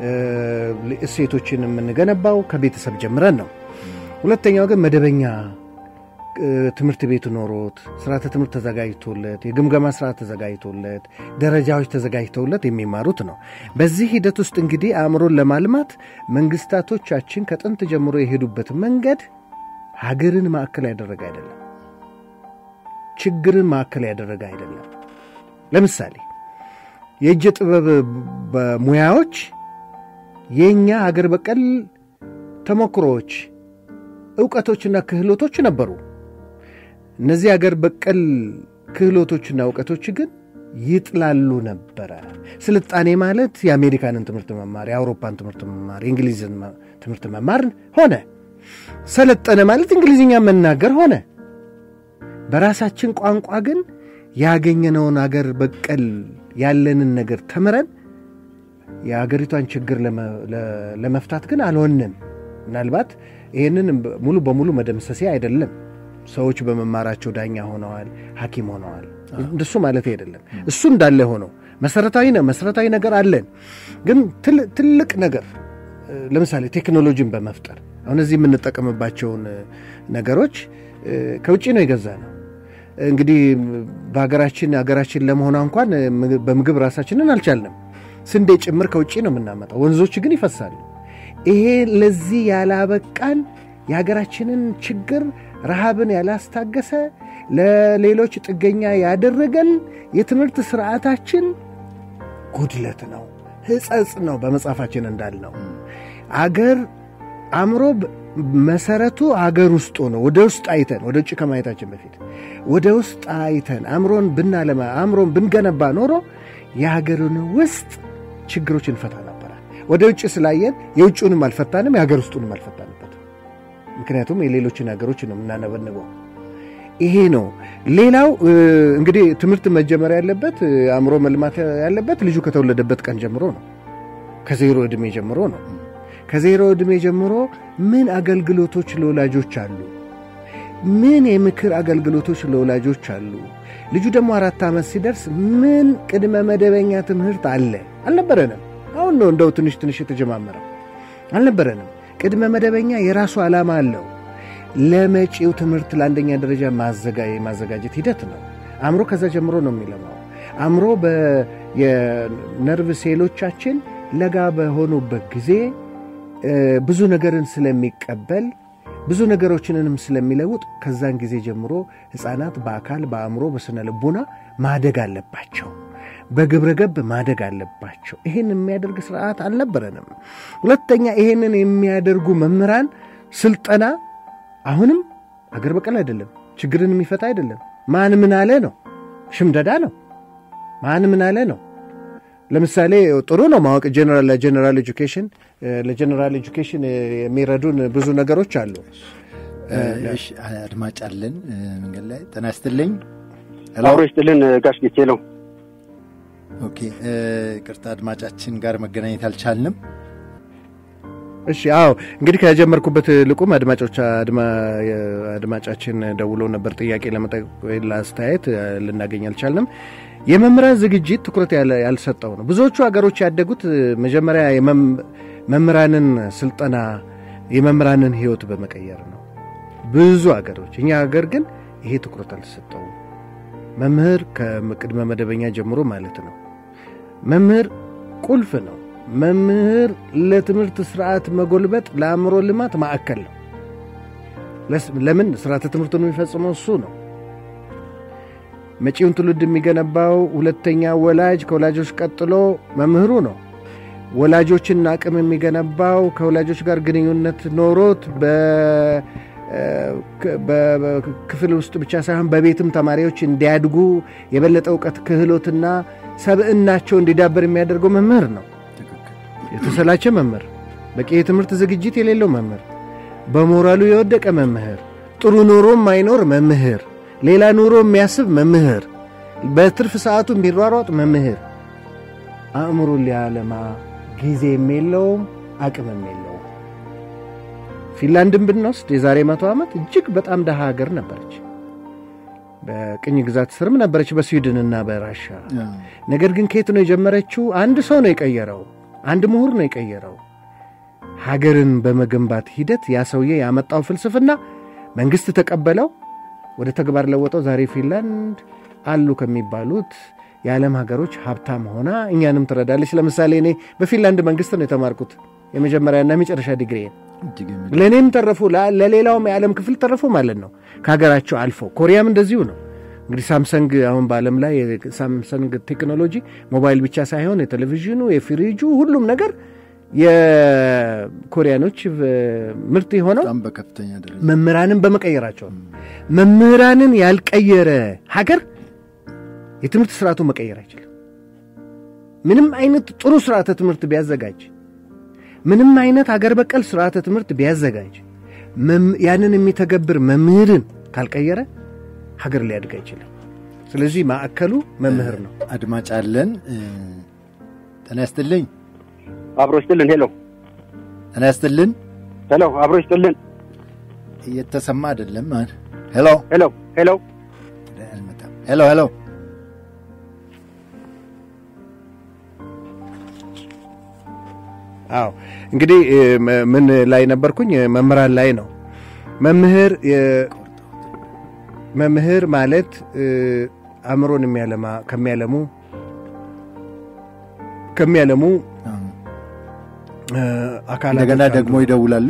እሴቶችን የምንገነባው ከቤተሰብ ጀምረን ነው። ሁለተኛው ግን መደበኛ ትምህርት ቤት ኖሮት ስርዓተ ትምህርት ተዘጋጅቶለት የግምገማ ስርዓት ተዘጋጅቶለት ደረጃዎች ተዘጋጅተውለት የሚማሩት ነው። በዚህ ሂደት ውስጥ እንግዲህ አእምሮን ለማልማት መንግስታቶቻችን ከጥንት ጀምሮ የሄዱበት መንገድ ሀገርን ማዕከል ያደረገ አይደለም፣ ችግርን ማዕከል ያደረገ አይደለም። ለምሳሌ የእጅ ጥበብ ሙያዎች የእኛ ሀገር በቀል ተሞክሮዎች፣ እውቀቶችና ክህሎቶች ነበሩ። እነዚህ አገር በቀል ክህሎቶችና እውቀቶች ግን ይጥላሉ ነበረ። ስልጣኔ ማለት የአሜሪካንን ትምህርት መማር፣ የአውሮፓን ትምህርት መማር፣ የእንግሊዝን ትምህርት መማር ሆነ። ሰለጠነ ማለት እንግሊዝኛ መናገር ሆነ። በራሳችን ቋንቋ ግን ያገኘነውን አገር በቀል ያለንን ነገር ተምረን የአገሪቷን ችግር ለመፍታት ግን አልሆንም። ምናልባት ይህንን ሙሉ በሙሉ መደምሰሴ አይደለም። ሰዎች በመማራቸው ዳኛ ሆነዋል፣ ሐኪም ሆነዋል። እንደሱ ማለት አይደለም። እሱ እንዳለ ሆነው መሰረታዊ ነው መሰረታዊ ነገር አለን። ግን ትልቅ ነገር ለምሳሌ ቴክኖሎጂን በመፍጠር አሁን እዚህ የምንጠቀምባቸውን ነገሮች ከውጭ ነው የገዛ ነው። እንግዲህ በሀገራችን ሀገራችን ለመሆኗ እንኳን በምግብ ራሳችንን አልቻልንም። ስንዴ ጭምር ከውጭ ነው የምናመጣው። ወንዞች ግን ይፈሳሉ። ይሄ ለዚህ ያላበቃን የሀገራችንን ችግር ረሃብን ያላስታገሰ ለሌሎች ጥገኛ ያደረገን የትምህርት ስርዓታችን ጉድለት ነው፣ ሕጸጽ ነው። በመጽሐፋችን እንዳልነው አገር አእምሮ መሰረቱ አገር ውስጥ ሆኖ ወደ ውስጥ አይተን ወደ ውጭ ከማየታችን በፊት ወደ ውስጥ አይተን አእምሮን ብናለማ አእምሮን ብንገነባ ኖሮ የሀገርን ውስጥ ችግሮች እንፈታ ነበራል። ወደ ውጭ ስላየን የውጭውንም አልፈታንም፣ የሀገር ውስጡንም አልፈታንበት። ምክንያቱም የሌሎችን ሀገሮች ነው የምናነበንበው። ይሄ ነው። ሌላው እንግዲህ ትምህርት መጀመር ያለበት አእምሮ መልማት ያለበት ልጁ ከተወለደበት ቀን ጀምሮ ነው። ከዜሮ ዕድሜ ጀምሮ ነው። ከዜሮ ዕድሜ ጀምሮ ምን አገልግሎቶች ለወላጆች አሉ? ምን የምክር አገልግሎቶች ለወላጆች አሉ? ልጁ ደግሞ አራት ዓመት ሲደርስ ምን ቅድመ መደበኛ ትምህርት አለ? አልነበረንም። አሁን ነው እንደው ትንሽ ትንሽ የተጀማመረው። አልነበረንም። ቅድመ መደበኛ የራሱ ዓላማ አለው። ለመጪው ትምህርት ለአንደኛ ደረጃ የማዘጋጀት ሂደት ነው። አእምሮ ከዛ ጀምሮ ነው የሚለማው። አእምሮ የነርቭ ሴሎቻችን ለጋ በሆኑበት ጊዜ ብዙ ነገርን ስለሚቀበል ብዙ ነገሮችንንም ስለሚለውጥ ከዛን ጊዜ ጀምሮ ሕፃናት በአካል በአእምሮ በስነ ልቦና ማደግ አለባቸው። በግብረ ገብ ማደግ አለባቸው። ይህን የሚያደርግ ስርዓት አልነበረንም። ሁለተኛ ይህንን የሚያደርጉ መምህራን ስልጠና አሁንም አገር በቀል አይደለም፣ ችግርን የሚፈታ አይደለም። ማን ምን አለ ነው፣ ሽምደዳ ነው። ማን ምን አለ ነው። ለምሳሌ ጥሩ ነው ማወቅ ለጀነራል ኤጁኬሽን ለጀነራል ኤጁኬሽን የሚረዱን ብዙ ነገሮች አሉ። አድማጭ አለን መንገድ ላይ ጤና ይስጥልኝ። አብሮ ይስጥልን ጋሽ ጌቴ ነው። ኦኬ ቅርታ አድማጫችን ጋር መገናኘት አልቻልንም። እሺ አዎ እንግዲህ ከጀመርኩበት ልቁም አድማጮች አድማጫችን ደውሎ ነበር ጥያቄ ለመጠየቅ ለአስተያየት ልናገኝ አልቻልንም። የመምህራን ዝግጅት ትኩረት ያልሰጠው ነው። ብዙዎቹ ሀገሮች ያደጉት መጀመሪያ መምህራንን ስልጠና የመምህራንን ሕይወት በመቀየር ነው። ብዙ ሀገሮች፣ እኛ ሀገር ግን ይሄ ትኩረት አልተሰጠውም። መምህር ከቅድመ መደበኛ ጀምሮ ማለት ነው። መምህር ቁልፍ ነው። መምህር ለትምህርት ስርዓት መጎልበጥ ለአእምሮ ልማት ማዕከል ነው። ለምን ስርዓተ ትምህርቱን የሚፈጽመው እሱ ነው። መጪውን ትውልድ የሚገነባው ሁለተኛ ወላጅ ከወላጆች ቀጥሎ መምህሩ ነው። ወላጆችን አቅም የሚገነባው ከወላጆች ጋር ግንኙነት ኖሮት በክፍል ውስጥ ብቻ ሳይሆን በቤትም ተማሪዎች እንዲያድጉ የበለጠ እውቀት፣ ክህሎትና ሰብዕናቸው እንዲዳበር የሚያደርገው መምህር ነው። የተሰላቸ መምህር፣ በቂ የትምህርት ዝግጅት የሌለው መምህር፣ በሞራሉ የወደቀ መምህር፣ ጥሩ ኑሮ የማይኖር መምህር፣ ሌላ ኑሮ የሚያስብ መምህር፣ በትርፍ ሰዓቱ የሚሯሯጥ መምህር አእምሮን ሊያለማ ጊዜም የለውም አቅምም የለውም። ፊንላንድን ብንወስድ የዛሬ መቶ ዓመት እጅግ በጣም ደሃ ሀገር ነበረች። በቅኝ ግዛት ስርም ነበረች በስዊድንና በራሻ። ነገር ግን ከየት ነው የጀመረችው? አንድ ሰው ነው የቀየረው። አንድ ምሁር ነው የቀየረው። ሀገርን በመገንባት ሂደት ያ ሰውዬ ያመጣው ፍልስፍና መንግሥት ተቀበለው፣ ወደ ተግባር ለወጠው። ዛሬ ፊንላንድ አሉ ከሚባሉት የዓለም ሀገሮች ሀብታም ሆና እኛንም ትረዳለች። ለምሳሌ እኔ በፊንላንድ መንግሥት ነው የተማርኩት የመጀመሪያና የመጨረሻ ዲግሪ ለእኔም ተረፉ፣ ለሌላውም የዓለም ክፍል ተረፉ ማለት ነው። ከሀገራቸው አልፎ ኮሪያም እንደዚሁ ነው። እንግዲህ ሳምሰንግ አሁን በዓለም ላይ ሳምሰንግ ቴክኖሎጂ ሞባይል ብቻ ሳይሆን የቴሌቪዥኑ፣ የፍሪጁ ሁሉም ነገር የኮሪያኖች ምርት የሆነው በከፍተኛ ደረጃ መምህራንን በመቀየራቸው ነው። መምህራንን ያልቀየረ ሀገር የትምህርት ስርዓቱ መቀየር አይችልም። ምንም አይነት ጥሩ ስርዓተ ትምህርት ቢያዘጋጅ፣ ምንም አይነት ሀገር በቀል ስርዓተ ትምህርት ቢያዘጋጅ፣ ያንን የሚተገብር መምህርን ካልቀየረ ሀገር ሊያድግ አይችልም። ስለዚህ ማዕከሉ መምህር ነው። አድማጭ አለን። ጤና ይስጥልኝ። አብሮ ይስጥልን። ሄሎ ጤና ይስጥልን። ሄሎ፣ አብሮ ይስጥልን። እየተሰማ አይደለም። ሄሎ ሄሎ ሄሎ ሄሎ ሄሎ አዎ እንግዲህ ምን ላይ ነበርኩኝ? መምህራን ላይ ነው። መምህር መምህር ማለት አእምሮን የሚያለማ ከሚያለሙ ከሚያለሙ አካላት እንደገና ደግሞ ይደውላሉ።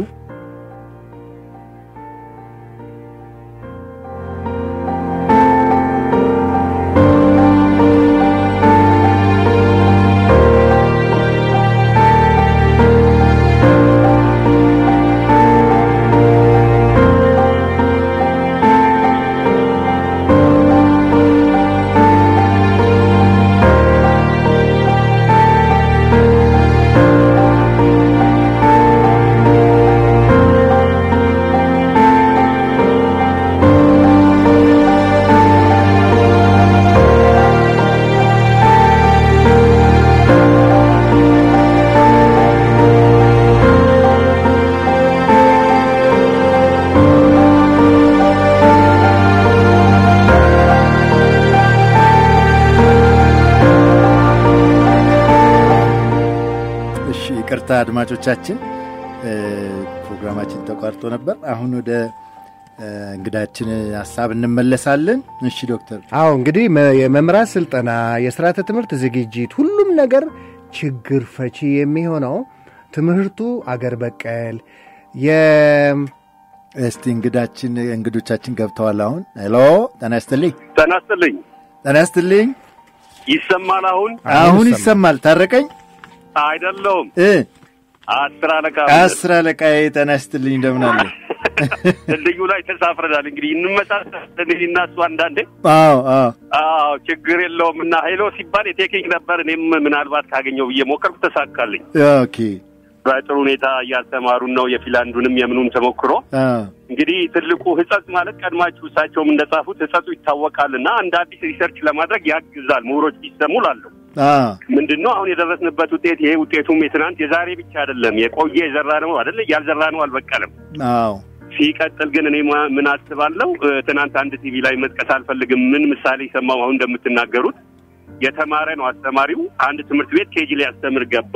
ይቅርታ አድማጮቻችን፣ ፕሮግራማችን ተቋርጦ ነበር። አሁን ወደ እንግዳችን ሀሳብ እንመለሳለን። እሺ ዶክተር። አዎ እንግዲህ የመምህራን ስልጠና፣ የስርዓተ ትምህርት ዝግጅት፣ ሁሉም ነገር ችግር ፈቺ የሚሆነው ትምህርቱ አገር በቀል እስቲ እንግዳችን እንግዶቻችን ገብተዋል። አሁን ሄሎ፣ ጤና ይስጥልኝ። ጤና ይስጥልኝ። ጤና ይስጥልኝ። ይሰማል? አሁን አሁን ይሰማል። ታረቀኝ አይደለውም እ አስር አለቃ አስር አለቃዬ ጤና ይስጥልኝ። እንደምን አለ? ድልድዩ ላይ ተሳፍረናል። እንግዲህ እንመሳሰለን እኔና እሱ አንዳንዴ። አዎ አዎ አዎ ችግር የለውም እና ሄሎ ሲባል የቴክኒክ ነበር። እኔም ምናልባት ካገኘው ብዬ ሞከርኩ፣ ተሳካልኝ። ኦኬ በጥሩ ሁኔታ እያስተማሩን ነው። የፊንላንዱንም የምኑን ተሞክሮ አዎ እንግዲህ ትልቁ ህጸጽ ማለት ቀድማችሁ እሳቸውም እንደጻፉት ህጸጹ ይታወቃል እና እንደ አዲስ ሪሰርች ለማድረግ ያግዛል። ምሁሮች ቢሰሙ ላለሁ አዎ ምንድን ነው አሁን የደረስንበት ውጤት ይሄ ውጤቱም የትናንት የዛሬ ብቻ አይደለም። የቆየ የዘራ ነው አይደለ? ያልዘራ ነው አልበቀለም። አዎ ሲቀጥል ግን እኔ ማ- ምን አስባለሁ እ፣ ትናንት አንድ ቲቪ ላይ መጥቀስ አልፈልግም። ምን ምሳሌ ሰማሁ አሁን እንደምትናገሩት የተማረ ነው አስተማሪው። አንድ ትምህርት ቤት ኬጂ ላይ ያስተምር ገባ።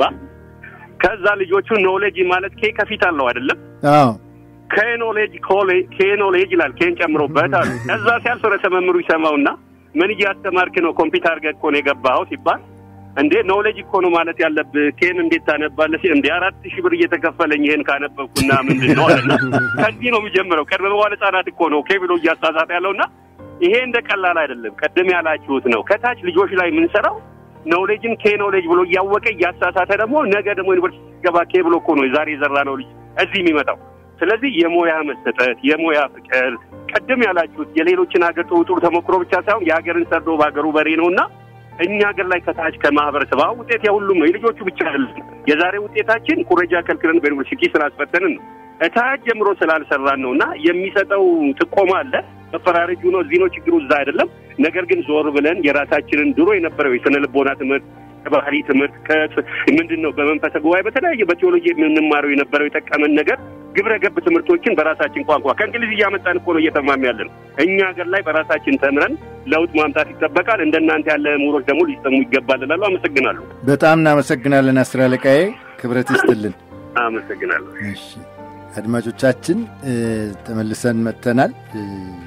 ከዛ ልጆቹ ኖሌጅ ማለት ኬ ከፊት አለው አይደለም አዎ ከኖሌጅ ከኖሌጅ ይላል ኬን ጨምሮበት አሉ። ከዛ ሲያልፍ ርዕሰ መምህሩ ይሰማውና ምን እያስተማርክ ነው? ኮምፒውተር አድርገህ እኮ ነው የገባኸው ሲባል እንዴ ኖሌጅ እኮ ነው ማለት ያለብህ ኬን እንዴት ታነባለህ? ሲል እንዴ አራት ሺህ ብር እየተከፈለኝ ይሄን ካነበብኩና ምንድን ነው አለና ከዚህ ነው የሚጀምረው። ቀድመ በኋላ ህጻናት እኮ ነው ኬ ብሎ እያሳሳት ያለውና ይሄ እንደ ቀላል አይደለም። ቀደም ያላችሁት ነው። ከታች ልጆች ላይ የምንሰራው ኖሌጅን ኬ ኖሌጅ ብሎ እያወቀ እያሳሳተ ደግሞ ነገ ደግሞ ዩኒቨርሲቲ ሲገባ ኬ ብሎ እኮ ነው ዛሬ የዘራ ነው ልጅ እዚህ የሚመጣው። ስለዚህ የሙያ መሰጠት፣ የሙያ ፍቅር ቀደም ያላችሁት የሌሎችን ሀገር ጥሩ ጥሩ ተሞክሮ ብቻ ሳይሆን የሀገርን ሰርዶ በሀገሩ በሬ ነው እና እኛ ሀገር ላይ ከታች ከማህበረሰብ አሁን ውጤት የሁሉም ነው የልጆቹ ብቻ አይደለም። የዛሬ ውጤታችን ኩረጃ ከልክለን በዩኒቨርሲቲ ስላስፈተንን ነው እታች ጀምሮ ስላልሰራን ነው እና የሚሰጠው ጥቆማ አለ። መፈራረጁ ነው እዚህ ነው ችግሩ እዛ አይደለም። ነገር ግን ዞር ብለን የራሳችንን ድሮ የነበረው የስነ ልቦና ትምህርት ከባህሪ ትምህርት ምንድን ነው በመንፈሰ ጉባኤ በተለያየ በቴዎሎጂ የምንማረው የነበረው የጠቀመን ነገር ግብረ ገብ ትምህርቶችን በራሳችን ቋንቋ ከእንግሊዝ እያመጣን እኮ ነው እየተማም ያለን። እኛ ሀገር ላይ በራሳችን ተምረን ለውጥ ማምጣት ይጠበቃል። እንደናንተ ያለ ምሁሮች ደግሞ ሊሰሙ ይገባል እላለሁ። አመሰግናለሁ። በጣም እናመሰግናለን አስር አለቃዬ፣ ክብረት ይስጥልን። አመሰግናለሁ። እሺ አድማጮቻችን እ፣ ተመልሰን መጥተናል። እ፣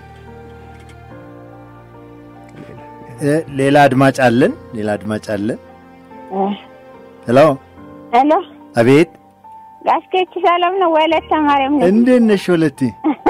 እ፣ ሌላ አድማጭ አለን። ሌላ አድማጭ አለን። ሄሎ፣ ሄሎ አቤት፣ ጋሽኬች ሰላም ነው? ወለተ ማርያም ነው። እንዴት ነሽ ወለቴ?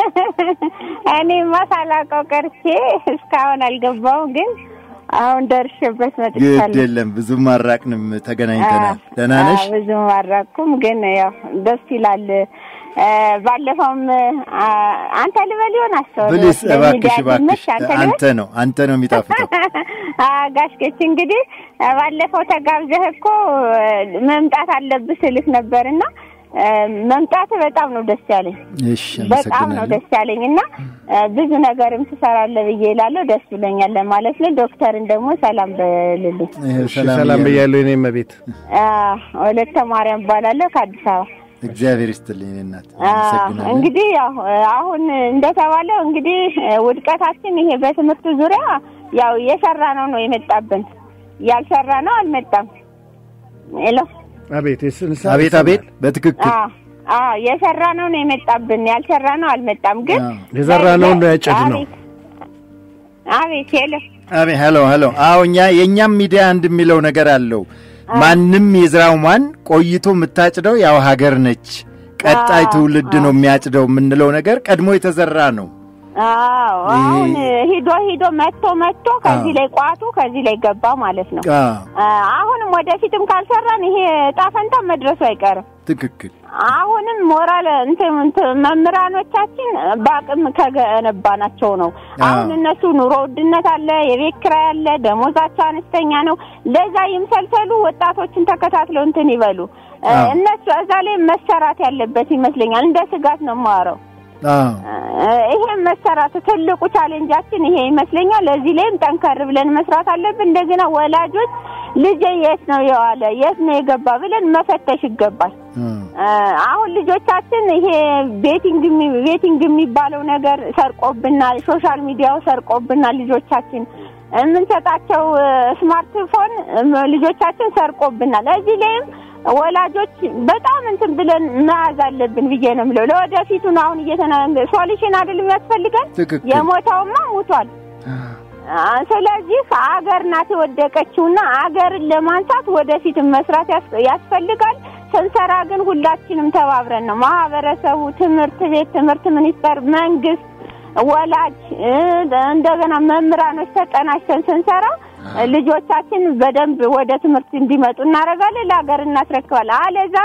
እኔማ ሳላውቀው ቀርቼ እስካሁን አልገባውም፣ ግን አሁን ደርሼበት ግድ መጥቻለሁ። የለም ብዙም አራቅንም፣ ተገናኝተናል። ደህና ነሽ? አዎ፣ ብዙም አልራኩም፣ ግን ያው ደስ ይላል። እ፣ ባለፈውም አ፣ አንተ ልበል ይሆን አስተውሎ ብሊስ እባክሽ ለሚዲያ እባክሽ፣ ድምፅ አንተ ልበል? አንተ ነው አንተ ነው የሚጣፍጠው። ጋሽኬች እንግዲህ ባለፈው ተጋብዘህ እኮ መምጣት አለብህ ስልህ ነበርና መምጣት በጣም ነው ደስ ያለኝ። እሺ በጣም ነው አመሰግናለሁ። ደስ ያለኝ እና ብዙ ነገርም ትሰራለህ ብዬ እላለሁ። ደስ ብሎኛል ለማለት ነው። ዶክተርን ደግሞ ሰላም በልልኝ። ይኸው እሺ፣ ሰላም ሰላም እያሉ- ብያለሁ። የኔ እመቤት ወለተ ማርያም እባላለሁ ከአዲስ አበባ። እግዚአብሔር ይስጥልኝ እኔ እናት አ፣ አመሰግናለሁ። እንግዲህ ያው አሁን እንደተባለው እንግዲህ ውድቀታችን ይሄ በትምህርቱ ዙሪያ ያው የሰራ ነው ነው የመጣብን፣ ያልሰራ ነው አልመጣም። ሄሎ አቤት የስንሳ አቤት አቤት፣ በትክክል አ አ የሰራ ነው ነው የመጣብን፣ ያልሰራ ነው አልመጣም። ግን አዎ። የዘራነውን ነው ያጨድነው። አቤት አቤት ሄሎ አቤት ሄሎ ሄሎ። አዎ እኛ የእኛም ሚዲያ አንድ የሚለው ነገር አለው። ማንም የዝራው ማን ቆይቶ የምታጭደው ያው ሀገር ነች። ቀጣይ አዎ፣ ትውልድ ነው የሚያጭደው የምንለው ነገር ቀድሞ የተዘራ ነው። አዎ አሁን ሂዶ ሂዶ መጥቶ መጥቶ ከዚህ አዎ። ላይ ቋቱ ከዚህ ላይ ገባ ማለት ነው። አዎ አ፣ አሁንም ወደፊትም ካልሰራን ይሄ ዕጣ ፈንታ መድረሱ አይቀርም። ትክክል። አሁንም ሞራል እንትን እንትን መምህራኖቻችን በአቅም ከገነባናቸው ነው። አሁን አዎ። እነሱ ኑሮ ውድነት አለ፣ የቤት ኪራይ አለ፣ ደሞዛቸው አነስተኛ ነው። ለዛ ይምሰልሰሉ፣ ወጣቶችን ተከታትለው እንትን ይበሉ። እ፣ አዎ። እነሱ እዛ ላይ መሰራት ያለበት ይመስለኛል። እንደ ስጋት ነው የማወራው። አዎ ይሄ መሰራት ትልቁ ቻሌንጃችን ይሄ ይመስለኛል። ለዚህ ላይም ጠንከር ብለን መስራት አለብን። እንደገና ወላጆች ልጄ የት ነው የዋለ የት ነው የገባ ብለን መፈተሽ ይገባል። አዎ። አ፣ አሁን ልጆቻችን ይሄ ቤቲንግ የሚ- ቤቲንግ የሚባለው ነገር ሰርቆብናል። ሶሻል ሚዲያው ሰርቆብናል። ልጆቻችን የምንሰጣቸው እ፣ ስማርትፎን እም፣ ልጆቻችን ሰርቆብናል። እዚህ ላይም ወላጆች በጣም እንትን ብለን መያዝ አለብን ብዬ ነው የምለው። ለወደፊቱ ነው አሁን እየተና ሶሉሽን አይደል የሚያስፈልገን። ትክክል። የሞተውማ ሙቷል። አ፣ ስለዚህ አገር ናት የወደቀችውና አገርን ለማንሳት ወደፊት መስራት ያስ- ያስፈልጋል። ስንሰራ ግን ሁላችንም ተባብረን ነው ማህበረሰቡ፣ ትምህርት ቤት፣ ትምህርት ሚኒስቴር፣ መንግስት፣ ወላጅ እ፣ እንደገና መምህራኖች ተቀናጅተን ስንሰራ ልጆቻችን በደንብ ወደ ትምህርት እንዲመጡ እናደርጋለን። ለሀገር እናስረክባለን። አለዛ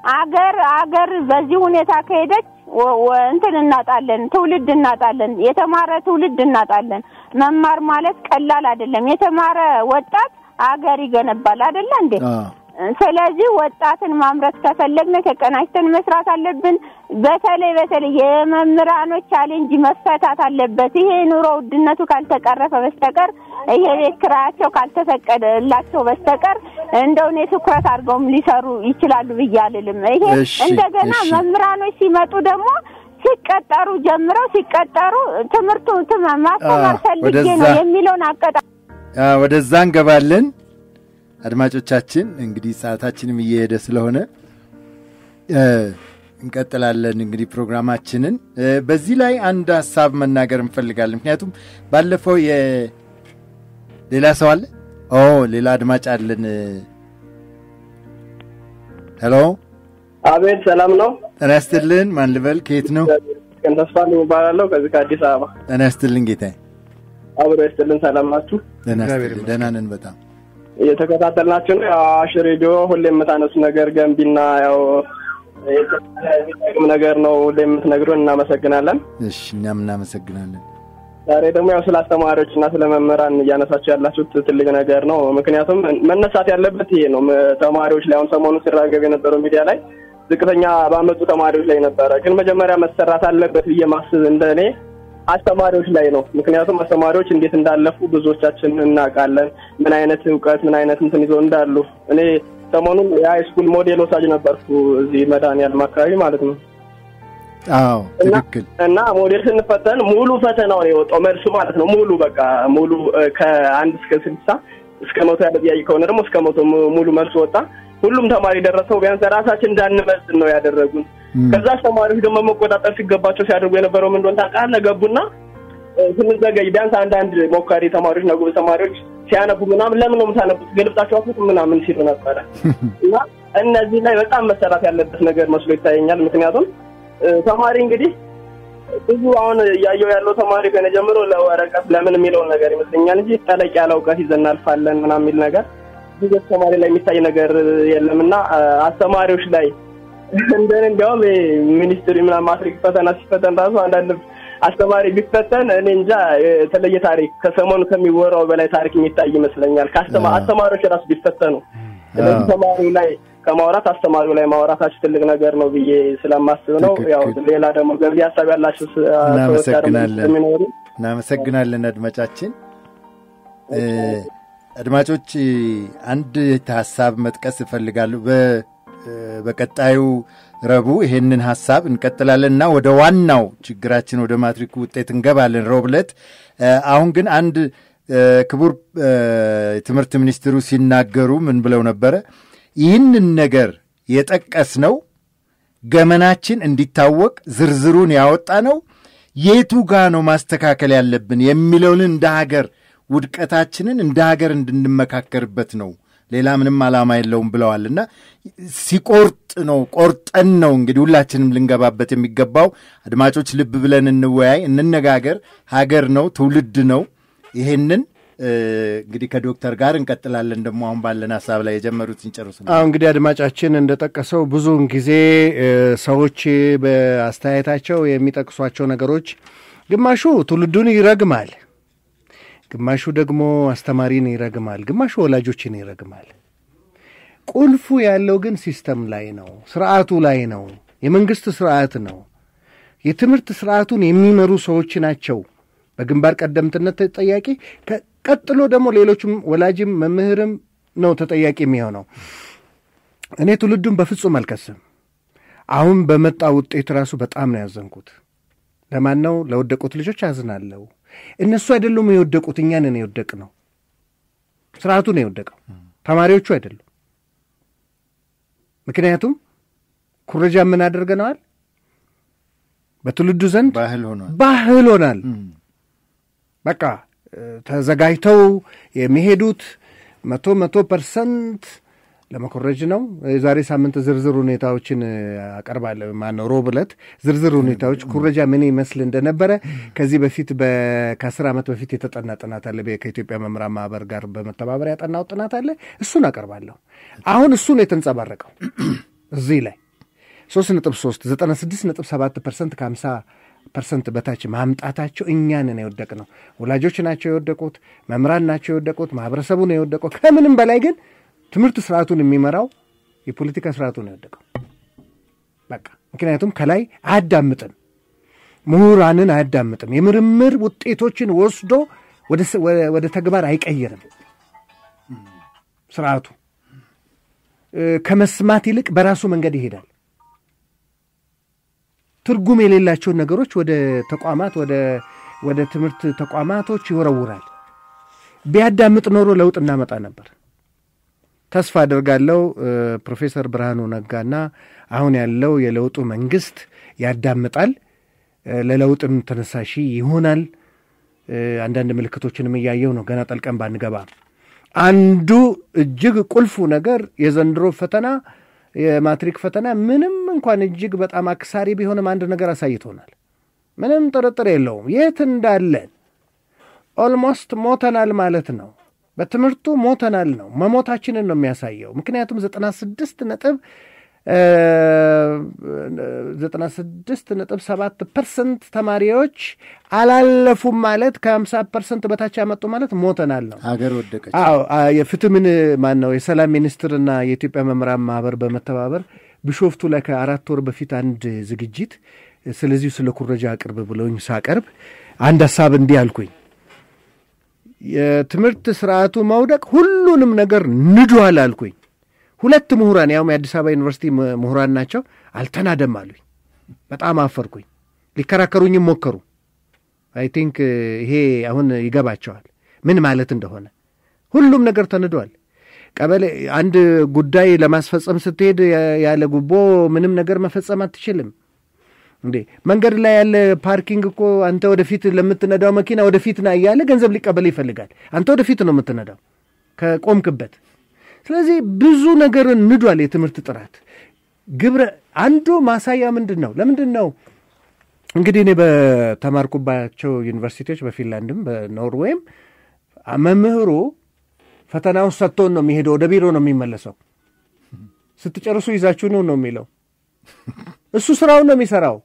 አገር አገር በዚህ ሁኔታ ከሄደች ወ- ወ- እንትን እናጣለን፣ ትውልድ እናጣለን፣ የተማረ ትውልድ እናጣለን። መማር ማለት ቀላል አይደለም። የተማረ ወጣት አገር ይገነባል አይደለ እንዴ? አዎ። ስለዚህ ወጣትን ማምረት ከፈለግን ተቀናጅተን መስራት አለብን። በተለይ በተለይ የመምህራኖች ቻሌንጅ መፈታት አለበት። ይሄ ኑሮ ውድነቱ ካልተቀረፈ በስተቀር ይሄ ቤት ኪራያቸው ካልተፈቀደላቸው በስተቀር እንደው እኔ ትኩረት አድርገውም ሊሰሩ ይችላሉ ብዬ አልልም። ይሄ እሺ፣ እንደገና እሺ። መምህራኖች ሲመጡ ደግሞ ሲቀጠሩ ጀምረው ሲቀጠሩ ትምህርቱ ትም- ማስተማር አዎ፣ ፈልጌ ወደዛ- ነው የሚለውን አቀጣ አ፣ ወደዛ እንገባለን። አድማጮቻችን እንግዲህ ሰዓታችንም እየሄደ ስለሆነ እ፣ እንቀጥላለን እንግዲህ ፕሮግራማችንን እ፣ በዚህ ላይ አንድ ሀሳብ መናገር እንፈልጋለን። ምክንያቱም ባለፈው የ ሌላ ሰው አለ ኦ ሌላ አድማጭ አለን። ሄሎ አቤት ሰላም ነው። ጤና ይስጥልን። ማን ልበል? ከየት ነው? ቀን ተስፋ እባላለሁ ከዚህ ከአዲስ አበባ። ጤና ይስጥልን ጌታዬ። አብሮ ይስጥልን። ሰላም ናችሁ? ጤና እግዚአብሔር ይስጥልን። ደህና ነን በጣም እየተከታተልናችሁ ነው። ያው አዋሽ ሬዲዮ ሁሌ የምታነሱ ነገር ገንቢና ያው የሚጠቅም ነገር ነው ሁሌ የምትነግሩን፣ እናመሰግናለን። እሺ፣ እኛም እናመሰግናለን። ዛሬ ደግሞ ያው ስለ አስተማሪዎች እና ስለ መምህራን እያነሳችሁ ያላችሁት ትልቅ ነገር ነው። ምክንያቱም መነሳት ያለበት ይሄ ነው። ም- ተማሪዎች ላይ አሁን ሰሞኑን ሲራገብ የነበረው ሚዲያ ላይ ዝቅተኛ ባመጡ ተማሪዎች ላይ ነበረ። ግን መጀመሪያ መሰራት አለበት ብዬ ማስብ እንደ እኔ አስተማሪዎች ላይ ነው። ምክንያቱም አስተማሪዎች እንዴት እንዳለፉ ብዙዎቻችን እናውቃለን። ምን አይነት እውቀት ምን አይነት እንትን ይዘው እንዳሉ። እኔ ሰሞኑን የሃይስኩል ሞዴል ወሳጅ ነበርኩ እዚህ መድኃኒዓለም አካባቢ ማለት ነው። አዎ እና ትክክል። እና ሞዴል ስንፈተን ሙሉ ፈተናውን የወጣው መልሱ ማለት ነው። ሙሉ በቃ ሙሉ እ፣ ከአንድ እስከ ስልሳ እስከ መቶ ያለ ጥያቄ ከሆነ ደግሞ እስከ መቶ mu- ሙሉ መልሱ ወጣ። ሁሉም ተማሪ ደረሰው። ቢያንስ ራሳችን እንዳንመዝን ነው ያደረጉን። እም፣ ከዛ ተማሪዎች ደግሞ መቆጣጠር ሲገባቸው ሲያደርጉ የነበረው ምን እንደሆነ ታውቃለህ? ገቡና እ፣ ስንዘገይ ቢያንስ አንዳንድ ሞካሪ ተማሪዎች እና ጎበዝ ተማሪዎች ሲያነቡ ምናምን ለምን ነው የምታነቡት ገልብጣችሁ አፉት ምናምን ሲሉ ነበረ እና እነዚህ ላይ በጣም መሰራት ያለበት ነገር መስሎ ይታየኛል። ምክንያቱም እ፣ ተማሪ እንግዲህ ብዙ አሁን እያየው ያለው ተማሪ ከነ ጀምሮ ለወረቀት ለምን የሚለውን ነገር ይመስለኛል እንጂ ጠለቅ ያለ እውቀት ይዘን እናልፋለን ምናምን የሚል ነገር ብዙ ተማሪ ላይ የሚታይ ነገር የለም እና እ፣ አስተማሪዎች ላይ እንደን እንዲያውም ይሄ ሚኒስትሪ ምናምን ማትሪክ ፈተና ሲፈተን ራሱ አንዳንድ አስተማሪ ቢፈተን እኔ እንጃ የተለየ ታሪክ ከሰሞኑ ከሚወራው በላይ ታሪክ የሚታይ ይመስለኛል። ከአስተማ አዎ። አስተማሪዎች ራሱ ቢፈተኑ ስለዚህ አዎ። ተማሪው ላይ ከማውራት አስተማሪው ላይ ማውራታችሁ ትልቅ ነገር ነው ብዬ ስለማስብ ነው። ትክክል። ያው ሌላ ደግሞ ገንቢ ሀሳብ ያላችሁ ስ- ሰዎች ደግሞ እናመሰግናለን። ስለሚኖሩ እናመሰግናለን አድማጫችን። እ፣ አድማጮች አንድ ሀሳብ መጥቀስ እፈልጋለሁ። በ- እ፣ በቀጣዩ ረቡዕ ይሄንን ሀሳብ እንቀጥላለን እና ወደ ዋናው ችግራችን ወደ ማትሪኩ ውጤት እንገባለን ረቡዕ ዕለት። እ፣ አሁን ግን አንድ እ፣ ክቡር እ፣ የትምህርት ሚኒስትሩ ሲናገሩ ምን ብለው ነበረ? ይህንን ነገር የጠቀስነው ገመናችን እንዲታወቅ ዝርዝሩን ያወጣ ነው የቱ ጋ ነው ማስተካከል ያለብን የሚለውን እንደ ሀገር ውድቀታችንን እንደ ሀገር እንድንመካከርበት ነው። ሌላ ምንም ዓላማ የለውም ብለዋል እና ሲቆርጥ ነው ቆርጠን ነው እንግዲህ ሁላችንም ልንገባበት የሚገባው። አድማጮች ልብ ብለን እንወያይ፣ እንነጋገር። ሀገር ነው፣ ትውልድ ነው። ይሄንን እ፣ እንግዲህ ከዶክተር ጋር እንቀጥላለን። ደግሞ አሁን ባለን ሀሳብ ላይ የጀመሩትን ጨርሱ። አሁ እንግዲህ አድማጫችን እንደጠቀሰው ብዙውን ጊዜ እ፣ ሰዎች በአስተያየታቸው የሚጠቅሷቸው ነገሮች ግማሹ ትውልዱን ይረግማል፣ ግማሹ ደግሞ አስተማሪን ይረግማል፣ ግማሹ ወላጆችን ይረግማል። ቁልፉ ያለው ግን ሲስተም ላይ ነው፣ ስርዓቱ ላይ ነው። የመንግስት ስርዓት ነው። የትምህርት ስርዓቱን የሚመሩ ሰዎች ናቸው በግንባር ቀደምትነት ተጠያቂ። ከ- ቀጥሎ ደግሞ ሌሎችም ወላጅም መምህርም ነው ተጠያቂ የሚሆነው። እኔ ትውልዱን በፍጹም አልከስም። አሁን በመጣ ውጤት ራሱ በጣም ነው ያዘንኩት። ለማን ነው? ለወደቁት ልጆች አዝናለሁ። እነሱ አይደሉም የወደቁት፣ እኛ ነን የወደቅ ነው። ስርዓቱ ነው የወደቀው፣ ተማሪዎቹ አይደሉም። ምክንያቱም ኩረጃ ምን አድርገነዋል? በትውልዱ ዘንድ ባህል ሆኗል። ባህል ሆናል። በቃ እ፣ ተዘጋጅተው የሚሄዱት መቶ መቶ ፐርሰንት ለመኮረጅ ነው። የዛሬ ሳምንት ዝርዝር ሁኔታዎችን እ፣ አቀርባለሁ። ማነው ሮብ ዕለት ዝርዝር ሁኔታዎች ኩረጃ ምን ይመስል እንደነበረ ከዚህ በፊት በ- ከአስር ዓመት በፊት የተጠና ጥናት አለ። በ- ከኢትዮጵያ መምህራን ማህበር ጋር በመተባበር ያጠናው ጥናት አለ። እሱን አቀርባለሁ። አሁን እሱ ነው የተንጸባረቀው እዚህ ላይ ሶስት ነጥብ ሶስት ዘጠና ስድስት ነጥብ ሰባት ፐርሰንት ከሀምሳ ፐርሰንት በታች ማምጣታቸው እኛንን የወደቅ ነው። ወላጆች ናቸው የወደቁት፣ መምህራን ናቸው የወደቁት፣ ማህበረሰቡ ነው የወደቀው። ከምንም በላይ ግን ትምህርት ስርዓቱን የሚመራው የፖለቲካ ስርዓቱ ነው የወደቀው። በቃ ምክንያቱም ከላይ አያዳምጥም፣ ምሁራንን አያዳምጥም፣ የምርምር ውጤቶችን ወስዶ ወደ ተግባር አይቀይርም። ስርዓቱ ከመስማት ይልቅ በራሱ መንገድ ይሄዳል። ትርጉም የሌላቸውን ነገሮች ወደ ተቋማት ወደ ትምህርት ተቋማቶች ይወረውራል። ቢያዳምጥ ኖሮ ለውጥ እናመጣ ነበር። ተስፋ አደርጋለሁ ፕሮፌሰር ብርሃኑ ነጋና አሁን ያለው የለውጡ መንግስት ያዳምጣል፣ ለለውጥም ተነሳሺ ይሆናል። አንዳንድ ምልክቶችንም እያየው ነው። ገና ጠልቀን ባንገባ አንዱ እጅግ ቁልፉ ነገር የዘንድሮ ፈተና የማትሪክ ፈተና ምንም እንኳን እጅግ በጣም አክሳሪ ቢሆንም አንድ ነገር አሳይቶናል። ምንም ጥርጥር የለውም። የት እንዳለን ኦልሞስት ሞተናል ማለት ነው። በትምህርቱ ሞተናል ነው። መሞታችንን ነው የሚያሳየው። ምክንያቱም ዘጠና ስድስት ነጥብ ዘጠና ስድስት ነጥብ ሰባት ፐርሰንት ተማሪዎች አላለፉም ማለት ከሀምሳ ፐርሰንት በታች ያመጡ ማለት ሞተናል ነው። ሀገር ወደቀች። አዎ የፍትህ ምን ማን ነው የሰላም ሚኒስትርና የኢትዮጵያ መምህራን ማህበር በመተባበር ቢሾፍቱ ላይ ከአራት ወር በፊት አንድ ዝግጅት ስለዚሁ ስለ ኩረጃ አቅርብ ብለውኝ ሳቀርብ አንድ ሀሳብ እንዲህ አልኩኝ። የትምህርት ስርዓቱ መውደቅ ሁሉንም ነገር ንዷል አልኩኝ። ሁለት ምሁራን ያውም የአዲስ አበባ ዩኒቨርሲቲ ምሁራን ናቸው። አልተናደም አሉኝ። በጣም አፈርኩኝ። ሊከራከሩኝም ሞከሩ። አይ ቲንክ ይሄ አሁን ይገባቸዋል ምን ማለት እንደሆነ። ሁሉም ነገር ተንዷል። ቀበሌ አንድ ጉዳይ ለማስፈጸም ስትሄድ ያለ ጉቦ ምንም ነገር መፈጸም አትችልም እንዴ። መንገድ ላይ ያለ ፓርኪንግ እኮ አንተ ወደፊት ለምትነዳው መኪና ወደፊት ና እያለ ገንዘብ ሊቀበል ይፈልጋል። አንተ ወደፊት ነው የምትነዳው ከቆምክበት ስለዚህ ብዙ ነገር ንዷል። የትምህርት ጥራት ግብረ አንዱ ማሳያ ምንድን ነው? ለምንድን ነው እንግዲህ እኔ በተማርኩባቸው ዩኒቨርሲቲዎች በፊንላንድም በኖርዌይም መምህሩ ፈተናውን ሰጥቶን ነው የሚሄደው፣ ወደ ቢሮ ነው የሚመለሰው። ስትጨርሱ ይዛችሁ ነው ነው የሚለው። እሱ ስራውን ነው የሚሰራው።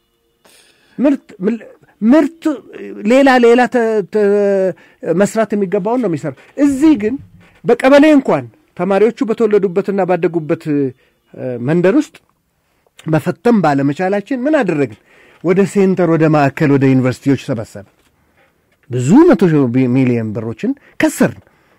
ምርት ሌላ ሌላ መስራት የሚገባውን ነው የሚሰራው። እዚህ ግን በቀበሌ እንኳን ተማሪዎቹ በተወለዱበትና ባደጉበት መንደር ውስጥ መፈተም ባለመቻላችን ምን አደረግን? ወደ ሴንተር፣ ወደ ማዕከል፣ ወደ ዩኒቨርሲቲዎች ሰበሰብ ብዙ መቶ ሚሊዮን ብሮችን ከሰርን።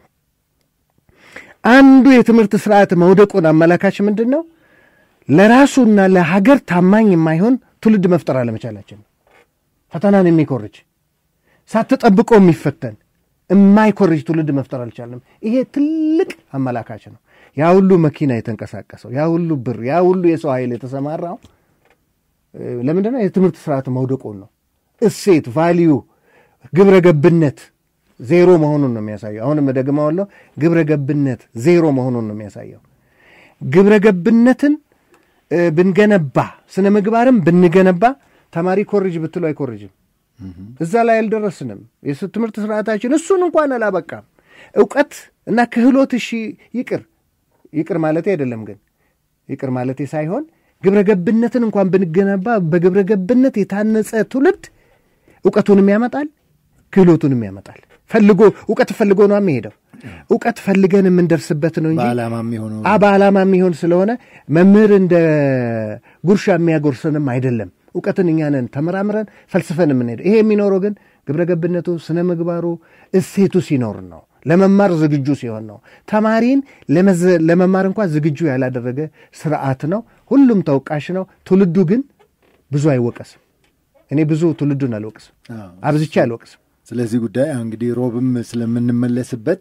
አንዱ የትምህርት ስርዓት መውደቁን አመላካች ምንድን ነው? ለራሱና ለሀገር ታማኝ የማይሆን ትውልድ መፍጠር አለመቻላችን። ፈተናን የሚኮርጅ ሳትጠብቆ የሚፈተን የማይኮርጅ ትውልድ መፍጠር አልቻለም። ይሄ ትልቅ አመላካች ነው። ያ ሁሉ መኪና የተንቀሳቀሰው፣ ያ ሁሉ ብር፣ ያ ሁሉ የሰው ኃይል የተሰማራው ለምንድን ነው? የትምህርት ስርዓት መውደቁን ነው። እሴት ቫሊዩ፣ ግብረ ገብነት ዜሮ መሆኑን ነው የሚያሳየው። አሁንም ደግመዋለሁ፣ ግብረ ገብነት ዜሮ መሆኑን ነው የሚያሳየው። ግብረ ገብነትን ብንገነባ፣ ስነ ምግባርም ብንገነባ ተማሪ ኮርጅ ብትሉ አይኮርጅም። እዛ ላይ አልደረስንም። የትምህርት ስርዓታችን እሱን እንኳን አላበቃም። እውቀት እና ክህሎት እሺ ይቅር ይቅር ማለቴ አይደለም፣ ግን ይቅር ማለቴ ሳይሆን ግብረ ገብነትን እንኳን ብንገነባ በግብረ ገብነት የታነጸ ትውልድ እውቀቱንም ያመጣል፣ ክህሎቱንም ያመጣል። ፈልጎ እውቀት ፈልጎ ነው የሚሄደው። እውቀት ፈልገን የምንደርስበት ነው እንጂ በዓላማ የሚሆነው በዓላማ የሚሆን ስለሆነ መምህር እንደ ጉርሻ የሚያጎርሰንም አይደለም። እውቀትን እኛ ነን ተመራምረን ፈልስፈን የምንሄደው። ይሄ የሚኖረው ግን ግብረ ገብነቱ፣ ስነ ምግባሩ፣ እሴቱ ሲኖር ነው። ለመማር ዝግጁ ሲሆን ነው። ተማሪን ለመማር እንኳን ዝግጁ ያላደረገ ስርዓት ነው። ሁሉም ተወቃሽ ነው። ትውልዱ ግን ብዙ አይወቀስም። እኔ ብዙ ትውልዱን አልወቅስም፣ አብዝቼ አልወቅስም። ስለዚህ ጉዳይ አሁን እንግዲህ ሮብም ስለምንመለስበት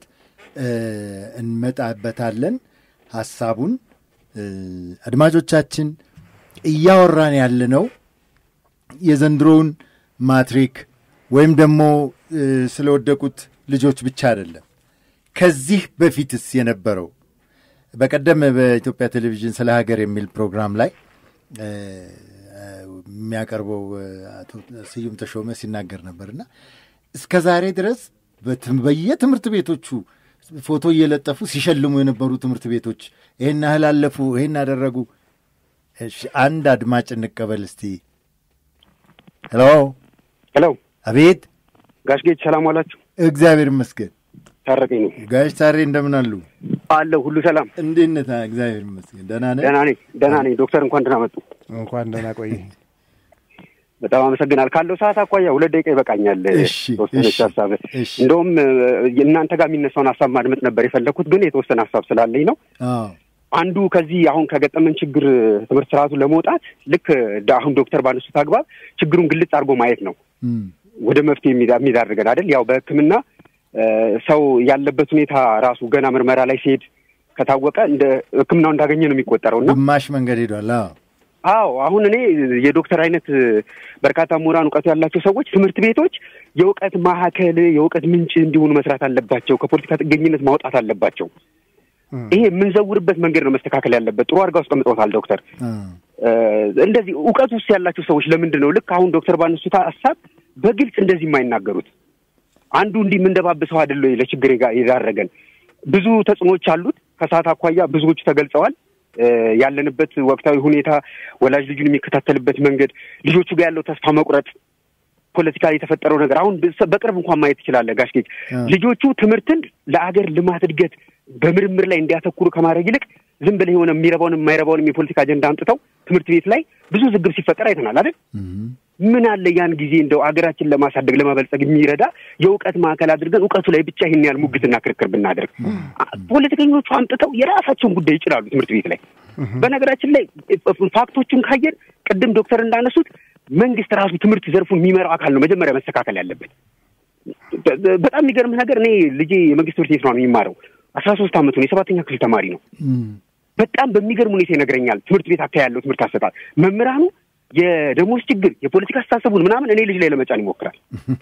እንመጣበታለን ሀሳቡን አድማጮቻችን እያወራን ያለነው የዘንድሮውን ማትሪክ ወይም ደግሞ ስለወደቁት ልጆች ብቻ አይደለም። ከዚህ በፊትስ የነበረው በቀደም በኢትዮጵያ ቴሌቪዥን ስለ ሀገር የሚል ፕሮግራም ላይ የሚያቀርበው አቶ ስዩም ተሾመ ሲናገር ነበርና እስከ ዛሬ ድረስ በየትምህርት ቤቶቹ ፎቶ እየለጠፉ ሲሸልሙ የነበሩ ትምህርት ቤቶች ይህን ያህል አለፉ፣ ይህን አደረጉ። እሺ አንድ አድማጭ እንቀበል እስቲ። ሄሎ ሄሎ፣ አቤት። ጋሽ ጌች ሰላም ዋላችሁ? እግዚአብሔር ይመስገን። ታረቀኝ ነው ጋሽ ታሬ እንደምን አሉ? አለሁ። ሁሉ ሰላም? እንዴት ነህ? እግዚአብሔር ይመስገን ደህና ነህ? ደህና ነኝ፣ ደህና ነኝ። ዶክተር እንኳን ደህና መጡ። እንኳን ደህና ቆይ። በጣም አመሰግናል። ካለው ሰዓት አኳያ ሁለት ደቂቃ ይበቃኛል። እሺ፣ ተወሰነች እሺ፣ ሀሳብ እሺ። እንደውም እናንተ ጋር የሚነሳውን ሀሳብ ማድመጥ ነበር የፈለግኩት፣ ግን የተወሰነ ሀሳብ ስላለኝ ነው። አዎ አንዱ ከዚህ አሁን ከገጠመን ችግር ትምህርት ስርዓቱ ለመውጣት ልክ ዳ- አሁን ዶክተር ባነሱት አግባብ ችግሩን ግልጽ አድርጎ ማየት ነው እም፣ ወደ መፍትሄ የሚዳ- የሚዳርገን አይደል? ያው በሕክምና እ፣ ሰው ያለበት ሁኔታ ራሱ ገና ምርመራ ላይ ሲሄድ ከታወቀ እንደ ሕክምናው እንዳገኘ ነው የሚቆጠረው እና ግማሽ መንገድ ሄዷል። አዎ አዎ አሁን እኔ የዶክተር አይነት በርካታ ምሁራን እውቀቱ ያላቸው ሰዎች ትምህርት ቤቶች የእውቀት ማዕከል የእውቀት ምንጭ እንዲሆኑ መስራት አለባቸው። ከፖለቲካ ጥገኝነት ማውጣት አለባቸው። ይሄ የምንዘውርበት መንገድ ነው መስተካከል ያለበት። ጥሩ አድርገው አስቀምጠውታል ዶክተር። አ፣ እ፣ እንደዚህ እውቀት ውስጥ ያላቸው ሰዎች ለምንድን ነው ልክ አሁን ዶክተር ባነሱት ሀሳብ በግልጽ እንደዚህ የማይናገሩት? አንዱ እንዲህ የምንደባብሰው አይደለ ወይ ለችግር የጋ- የዳረገን? ብዙ ተጽዕኖዎች አሉት። ከሰዓት አኳያ ብዙዎቹ ተገልጸዋል። እ፣ ያለንበት ወቅታዊ ሁኔታ፣ ወላጅ ልጁን የሚከታተልበት መንገድ፣ ልጆቹ ጋር ያለው ተስፋ መቁረጥ፣ ፖለቲካ የተፈጠረው ነገር አሁን በ- በቅርብ እንኳን ማየት ትችላለህ ጋሽ ጌጅ። አ፣ ልጆቹ ትምህርትን ለአገር ልማት እድገት በምርምር ላይ እንዲያተኩሩ ከማድረግ ይልቅ ዝም ብለህ የሆነ የሚረባውንም የማይረባውንም የፖለቲካ አጀንዳ አምጥተው ትምህርት ቤት ላይ ብዙ ዝግብ ሲፈጠር አይተናል አይደል? እም፣ ምን አለ ያን ጊዜ እንደው አገራችን ለማሳደግ ለማበልጸግ የሚረዳ የእውቀት ማዕከል አድርገን እውቀቱ ላይ ብቻ ይህን ያህል ሙግትና ክርክር ብናደርግ። አ- ፖለቲከኞቹ አምጥተው የራሳቸውን ጉዳይ ይጭላሉ ትምህርት ቤት ላይ። በነገራችን ላይ ፋክቶቹን ካየን ቅድም ዶክተር እንዳነሱት መንግስት ራሱ ትምህርት ዘርፉን የሚመራው አካል ነው መጀመሪያ መስተካከል ያለበት። በ- በ- በጣም የሚገርምህ ነገር እኔ ልጄ የመንግስት ትምህርት ቤት ነው የሚማረው። አስራ ሶስት አመቱ ነው። የሰባተኛ ክፍል ተማሪ ነው። እም፣ በጣም በሚገርም ሁኔታ ይነግረኛል። ትምህርት ቤት አካባቢ ያለው ትምህርት አሰጣጥ መምህራኑ የደሞዝ ችግር የፖለቲካ አስተሳሰቡን ምናምን እኔ ልጅ ላይ ለመጫን ይሞክራል።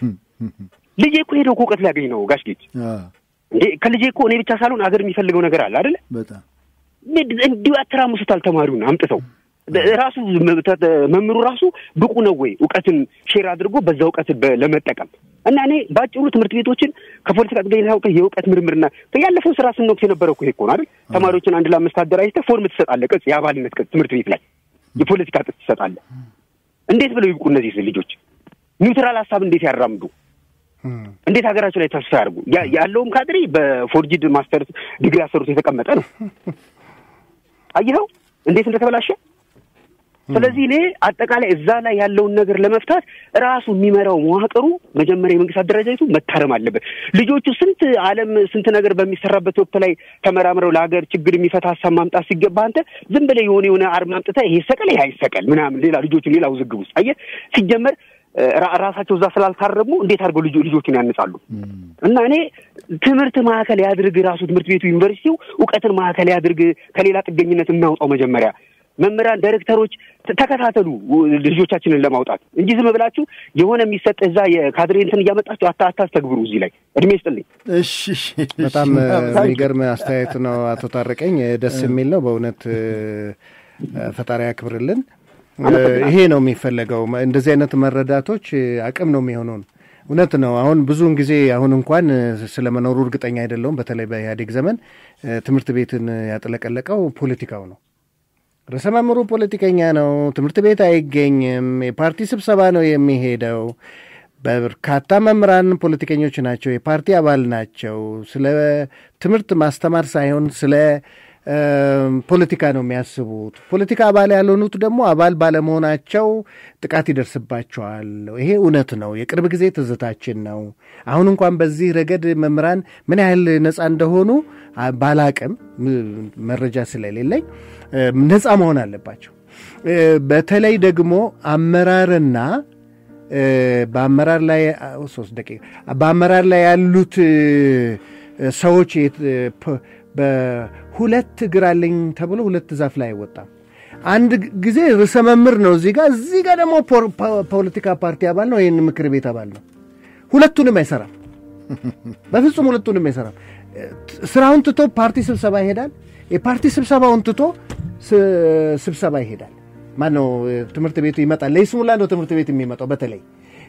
ልጄ እኮ ሄደው እኮ እውቀት ሊያገኝ ነው ጋሽ ጌች አ፣ እንዴ ከልጄ እኮ እኔ ብቻ ሳልሆን አገር የሚፈልገው ነገር አለ አይደለ? በጣም ምድ- እንዲሁ ያተራምሱታል ተማሪውን አምጥተው ራሱ መ- ተ- መምህሩ ራሱ ብቁ ነው ወይ እውቀትን ሼር አድርጎ በዛ እውቀት በ- ለመጠቀም እና እኔ በአጭሩ ትምህርት ቤቶችን ከፖለቲካ ጥገኝነት አውጥተህ የእውቀት ምርምርና ያለፈው ስራ ስንወቅት የነበረው እኮ ይሄ እኮ ነው አይደል? ተማሪዎችን አንድ ለአምስት አደራጅተህ ፎርም ትሰጣለህ፣ ቅጽ የአባልነት ቅጽ ትምህርት ቤት ላይ የፖለቲካ ቅጽ ትሰጣለህ። እንዴት ብለው ይብቁ እነዚህ ልጆች? ኒውትራል ሀሳብ እንዴት ያራምዱ? እንዴት ሀገራቸው ላይ ተስፋ ያድርጉ? ያ- ያለውም ካድሬ በፎርጂድ ማስተርስ ዲግሪ ያሰሩት የተቀመጠ ነው። አየኸው እንዴት እንደተበላሸ። ስለዚህ እኔ አጠቃላይ እዛ ላይ ያለውን ነገር ለመፍታት ራሱ የሚመራው መዋቅሩ መጀመሪያ የመንግስት አደረጃጀቱ መታረም አለበት። ልጆቹ ስንት ዓለም ስንት ነገር በሚሰራበት ወቅት ላይ ተመራምረው ለሀገር ችግር የሚፈታ ሀሳብ ማምጣት ሲገባ አንተ ዝም ብለህ የሆነ የሆነ አርማ አምጥተህ ይሄ ይሰቀል ይሄ አይሰቀል ምናምን ሌላ ልጆቹን ሌላ ውዝግብ ውስጥ አየህ ሲጀመር ራ- ራሳቸው እዛ ስላልታረሙ እንዴት አድርገው ልጆ ልጆችን ያንጻሉ? እና እኔ ትምህርት ማዕከል ያድርግ ራሱ ትምህርት ቤቱ ዩኒቨርሲቲው እውቀትን ማዕከል ያድርግ። ከሌላ ጥገኝነት እናውጣው። መጀመሪያ መምህራን፣ ዳይሬክተሮች ተ- ተከታተሉ ልጆቻችንን ለማውጣት እንጂ ዝም ብላችሁ የሆነ የሚሰጥ እዛ የካድሬ እንትን እያመጣችሁ አታ አታስተግብሩ። እዚህ ላይ እድሜ ይስጥልኝ። እሺ እሺ፣ እሺ። በጣም እ፣ የሚገርም አስተያየት ነው አቶ ታረቀኝ። እ፣ ደስ የሚል ነው በእውነት እ፣ ፈጣሪ ያክብርልን። እ፣ ይሄ ነው የሚፈለገው። መ- እንደዚህ አይነት መረዳቶች እ፣ አቅም ነው የሚሆነውን እውነት ነው። አሁን ብዙውን ጊዜ አሁን እንኳን እ፣ ስለመኖሩ እርግጠኛ አይደለሁም። በተለይ በኢህአዴግ ዘመን እ፣ ትምህርት ቤትን ያጥለቀለቀው ፖለቲካው ነው። ርዕሰ መምህሩ ፖለቲከኛ ነው። ትምህርት ቤት አይገኝም። የፓርቲ ስብሰባ ነው የሚሄደው። በርካታ መምህራን ፖለቲከኞች ናቸው፣ የፓርቲ አባል ናቸው። ስለ ትምህርት ማስተማር ሳይሆን ስለ እ፣ ፖለቲካ ነው የሚያስቡት። ፖለቲካ አባል ያልሆኑት ደግሞ አባል ባለመሆናቸው ጥቃት ይደርስባቸዋል። ይሄ እውነት ነው፣ የቅርብ ጊዜ ትዝታችን ነው። አሁን እንኳን በዚህ ረገድ መምህራን ምን ያህል ነፃ እንደሆኑ አ- ባላቅም ም- መረጃ ስለሌለኝ እ፣ ነፃ መሆን አለባቸው። እ፣ በተለይ ደግሞ አመራርና እ፣ በአመራር ላይ አ- ሶስት ደቂቃ በአመራር ላይ ያሉት እ፣ ሰዎች የት- እ፣ ፖ- በሁለት እግር አለኝ ተብሎ ሁለት ዛፍ ላይ አይወጣም። አንድ ግ- ጊዜ ርዕሰ መምህር ነው እዚህ ጋር፣ እዚህ ጋር ደግሞ ፖ- ፖ- ፖለቲካ ፓርቲ አባል ነው፣ ይህን ምክር ቤት አባል ነው። ሁለቱንም አይሰራም። በፍጹም ሁለቱንም አይሰራም። ስራውን ትቶ ፓርቲ ስብሰባ ይሄዳል። የፓርቲ ስብሰባውን ትቶ ስ- ስብሰባ ይሄዳል። ማነው ትምህርት ቤቱ ይመጣል። ለይስሙላ ነው ትምህርት ቤት የሚመጣው። በተለይ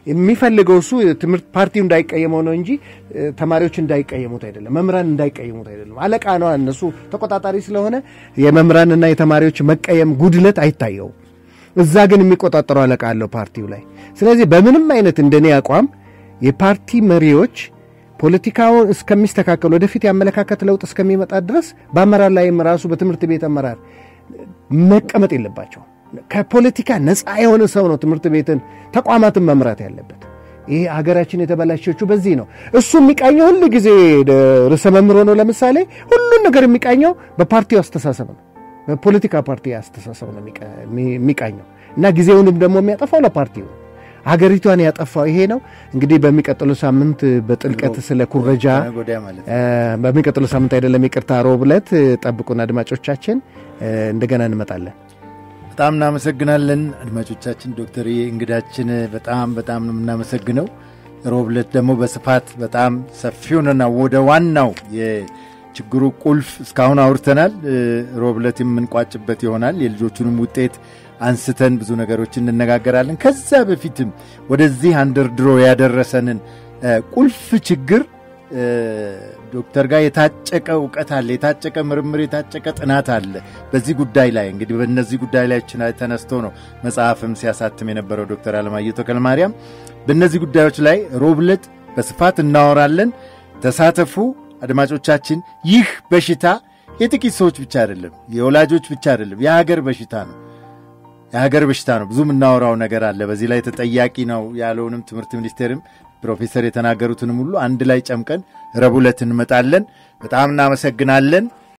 የሚፈልገው እሱ ትምህርት ፓርቲው እንዳይቀየመው ነው እንጂ ተማሪዎች እንዳይቀየሙት አይደለም፣ መምህራን እንዳይቀየሙት አይደለም። አለቃ ነው እነሱ ተቆጣጣሪ ስለሆነ የመምህራንና የተማሪዎች መቀየም ጉድለት አይታየውም። እዛ ግን የሚቆጣጠረው አለቃ አለው ፓርቲው ላይ። ስለዚህ በምንም አይነት እንደኔ አቋም የፓርቲ መሪዎች ፖለቲካውን እስከሚስተካከል ወደፊት የአመለካከት ለውጥ እስከሚመጣ ድረስ በአመራር ላይም ራሱ በትምህርት ቤት አመራር መቀመጥ የለባቸው። ከፖለቲካ ነፃ የሆነ ሰው ነው ትምህርት ቤትን ተቋማትን መምራት ያለበት። ይሄ ሀገራችን የተበላሸችው በዚህ ነው። እሱ የሚቃኘው ሁሉ ጊዜ ርዕሰ መምህር ሆኖ ለምሳሌ ሁሉን ነገር የሚቃኘው በፓርቲው አስተሳሰብ ነው፣ በፖለቲካ ፓርቲ አስተሳሰብ ነው የሚቃኘው እና ጊዜውንም ደግሞ የሚያጠፋው ለፓርቲው ነው። ሀገሪቷን ያጠፋው ይሄ ነው። እንግዲህ በሚቀጥለው ሳምንት በጥልቀት ስለ ኩረጃ በሚቀጥለው ሳምንት አይደለም ይቅርታ፣ ሮብ ዕለት ጠብቁን አድማጮቻችን፣ እንደገና እንመጣለን። በጣም እናመሰግናለን አድማጮቻችን። ዶክተር እንግዳችን በጣም በጣም ነው የምናመሰግነው። ሮብ ዕለት ደግሞ በስፋት በጣም ሰፊውንና ወደ ዋናው የችግሩ ቁልፍ እስካሁን አውርተናል። ሮብ ዕለት የምንቋጭበት ይሆናል። የልጆቹንም ውጤት አንስተን ብዙ ነገሮች እንነጋገራለን። ከዛ በፊትም ወደዚህ አንደርድሮ ያደረሰንን ቁልፍ ችግር ዶክተር ጋር የታጨቀ እውቀት አለ፣ የታጨቀ ምርምር፣ የታጨቀ ጥናት አለ በዚህ ጉዳይ ላይ እንግዲህ በእነዚህ ጉዳይ ላይ ተነስቶ ነው መጽሐፍም ሲያሳትም የነበረው ዶክተር አለማየሁ ተክለ ማርያም። በእነዚህ ጉዳዮች ላይ ሮብ ዕለት በስፋት እናወራለን። ተሳተፉ አድማጮቻችን። ይህ በሽታ የጥቂት ሰዎች ብቻ አይደለም፣ የወላጆች ብቻ አይደለም፣ የሀገር በሽታ ነው። የሀገር በሽታ ነው። ብዙ የምናወራው ነገር አለ። በዚህ ላይ ተጠያቂ ነው ያለውንም ትምህርት ሚኒስቴርም ፕሮፌሰር የተናገሩትንም ሁሉ አንድ ላይ ጨምቀን ረቡዕ ዕለት እንመጣለን። በጣም እናመሰግናለን።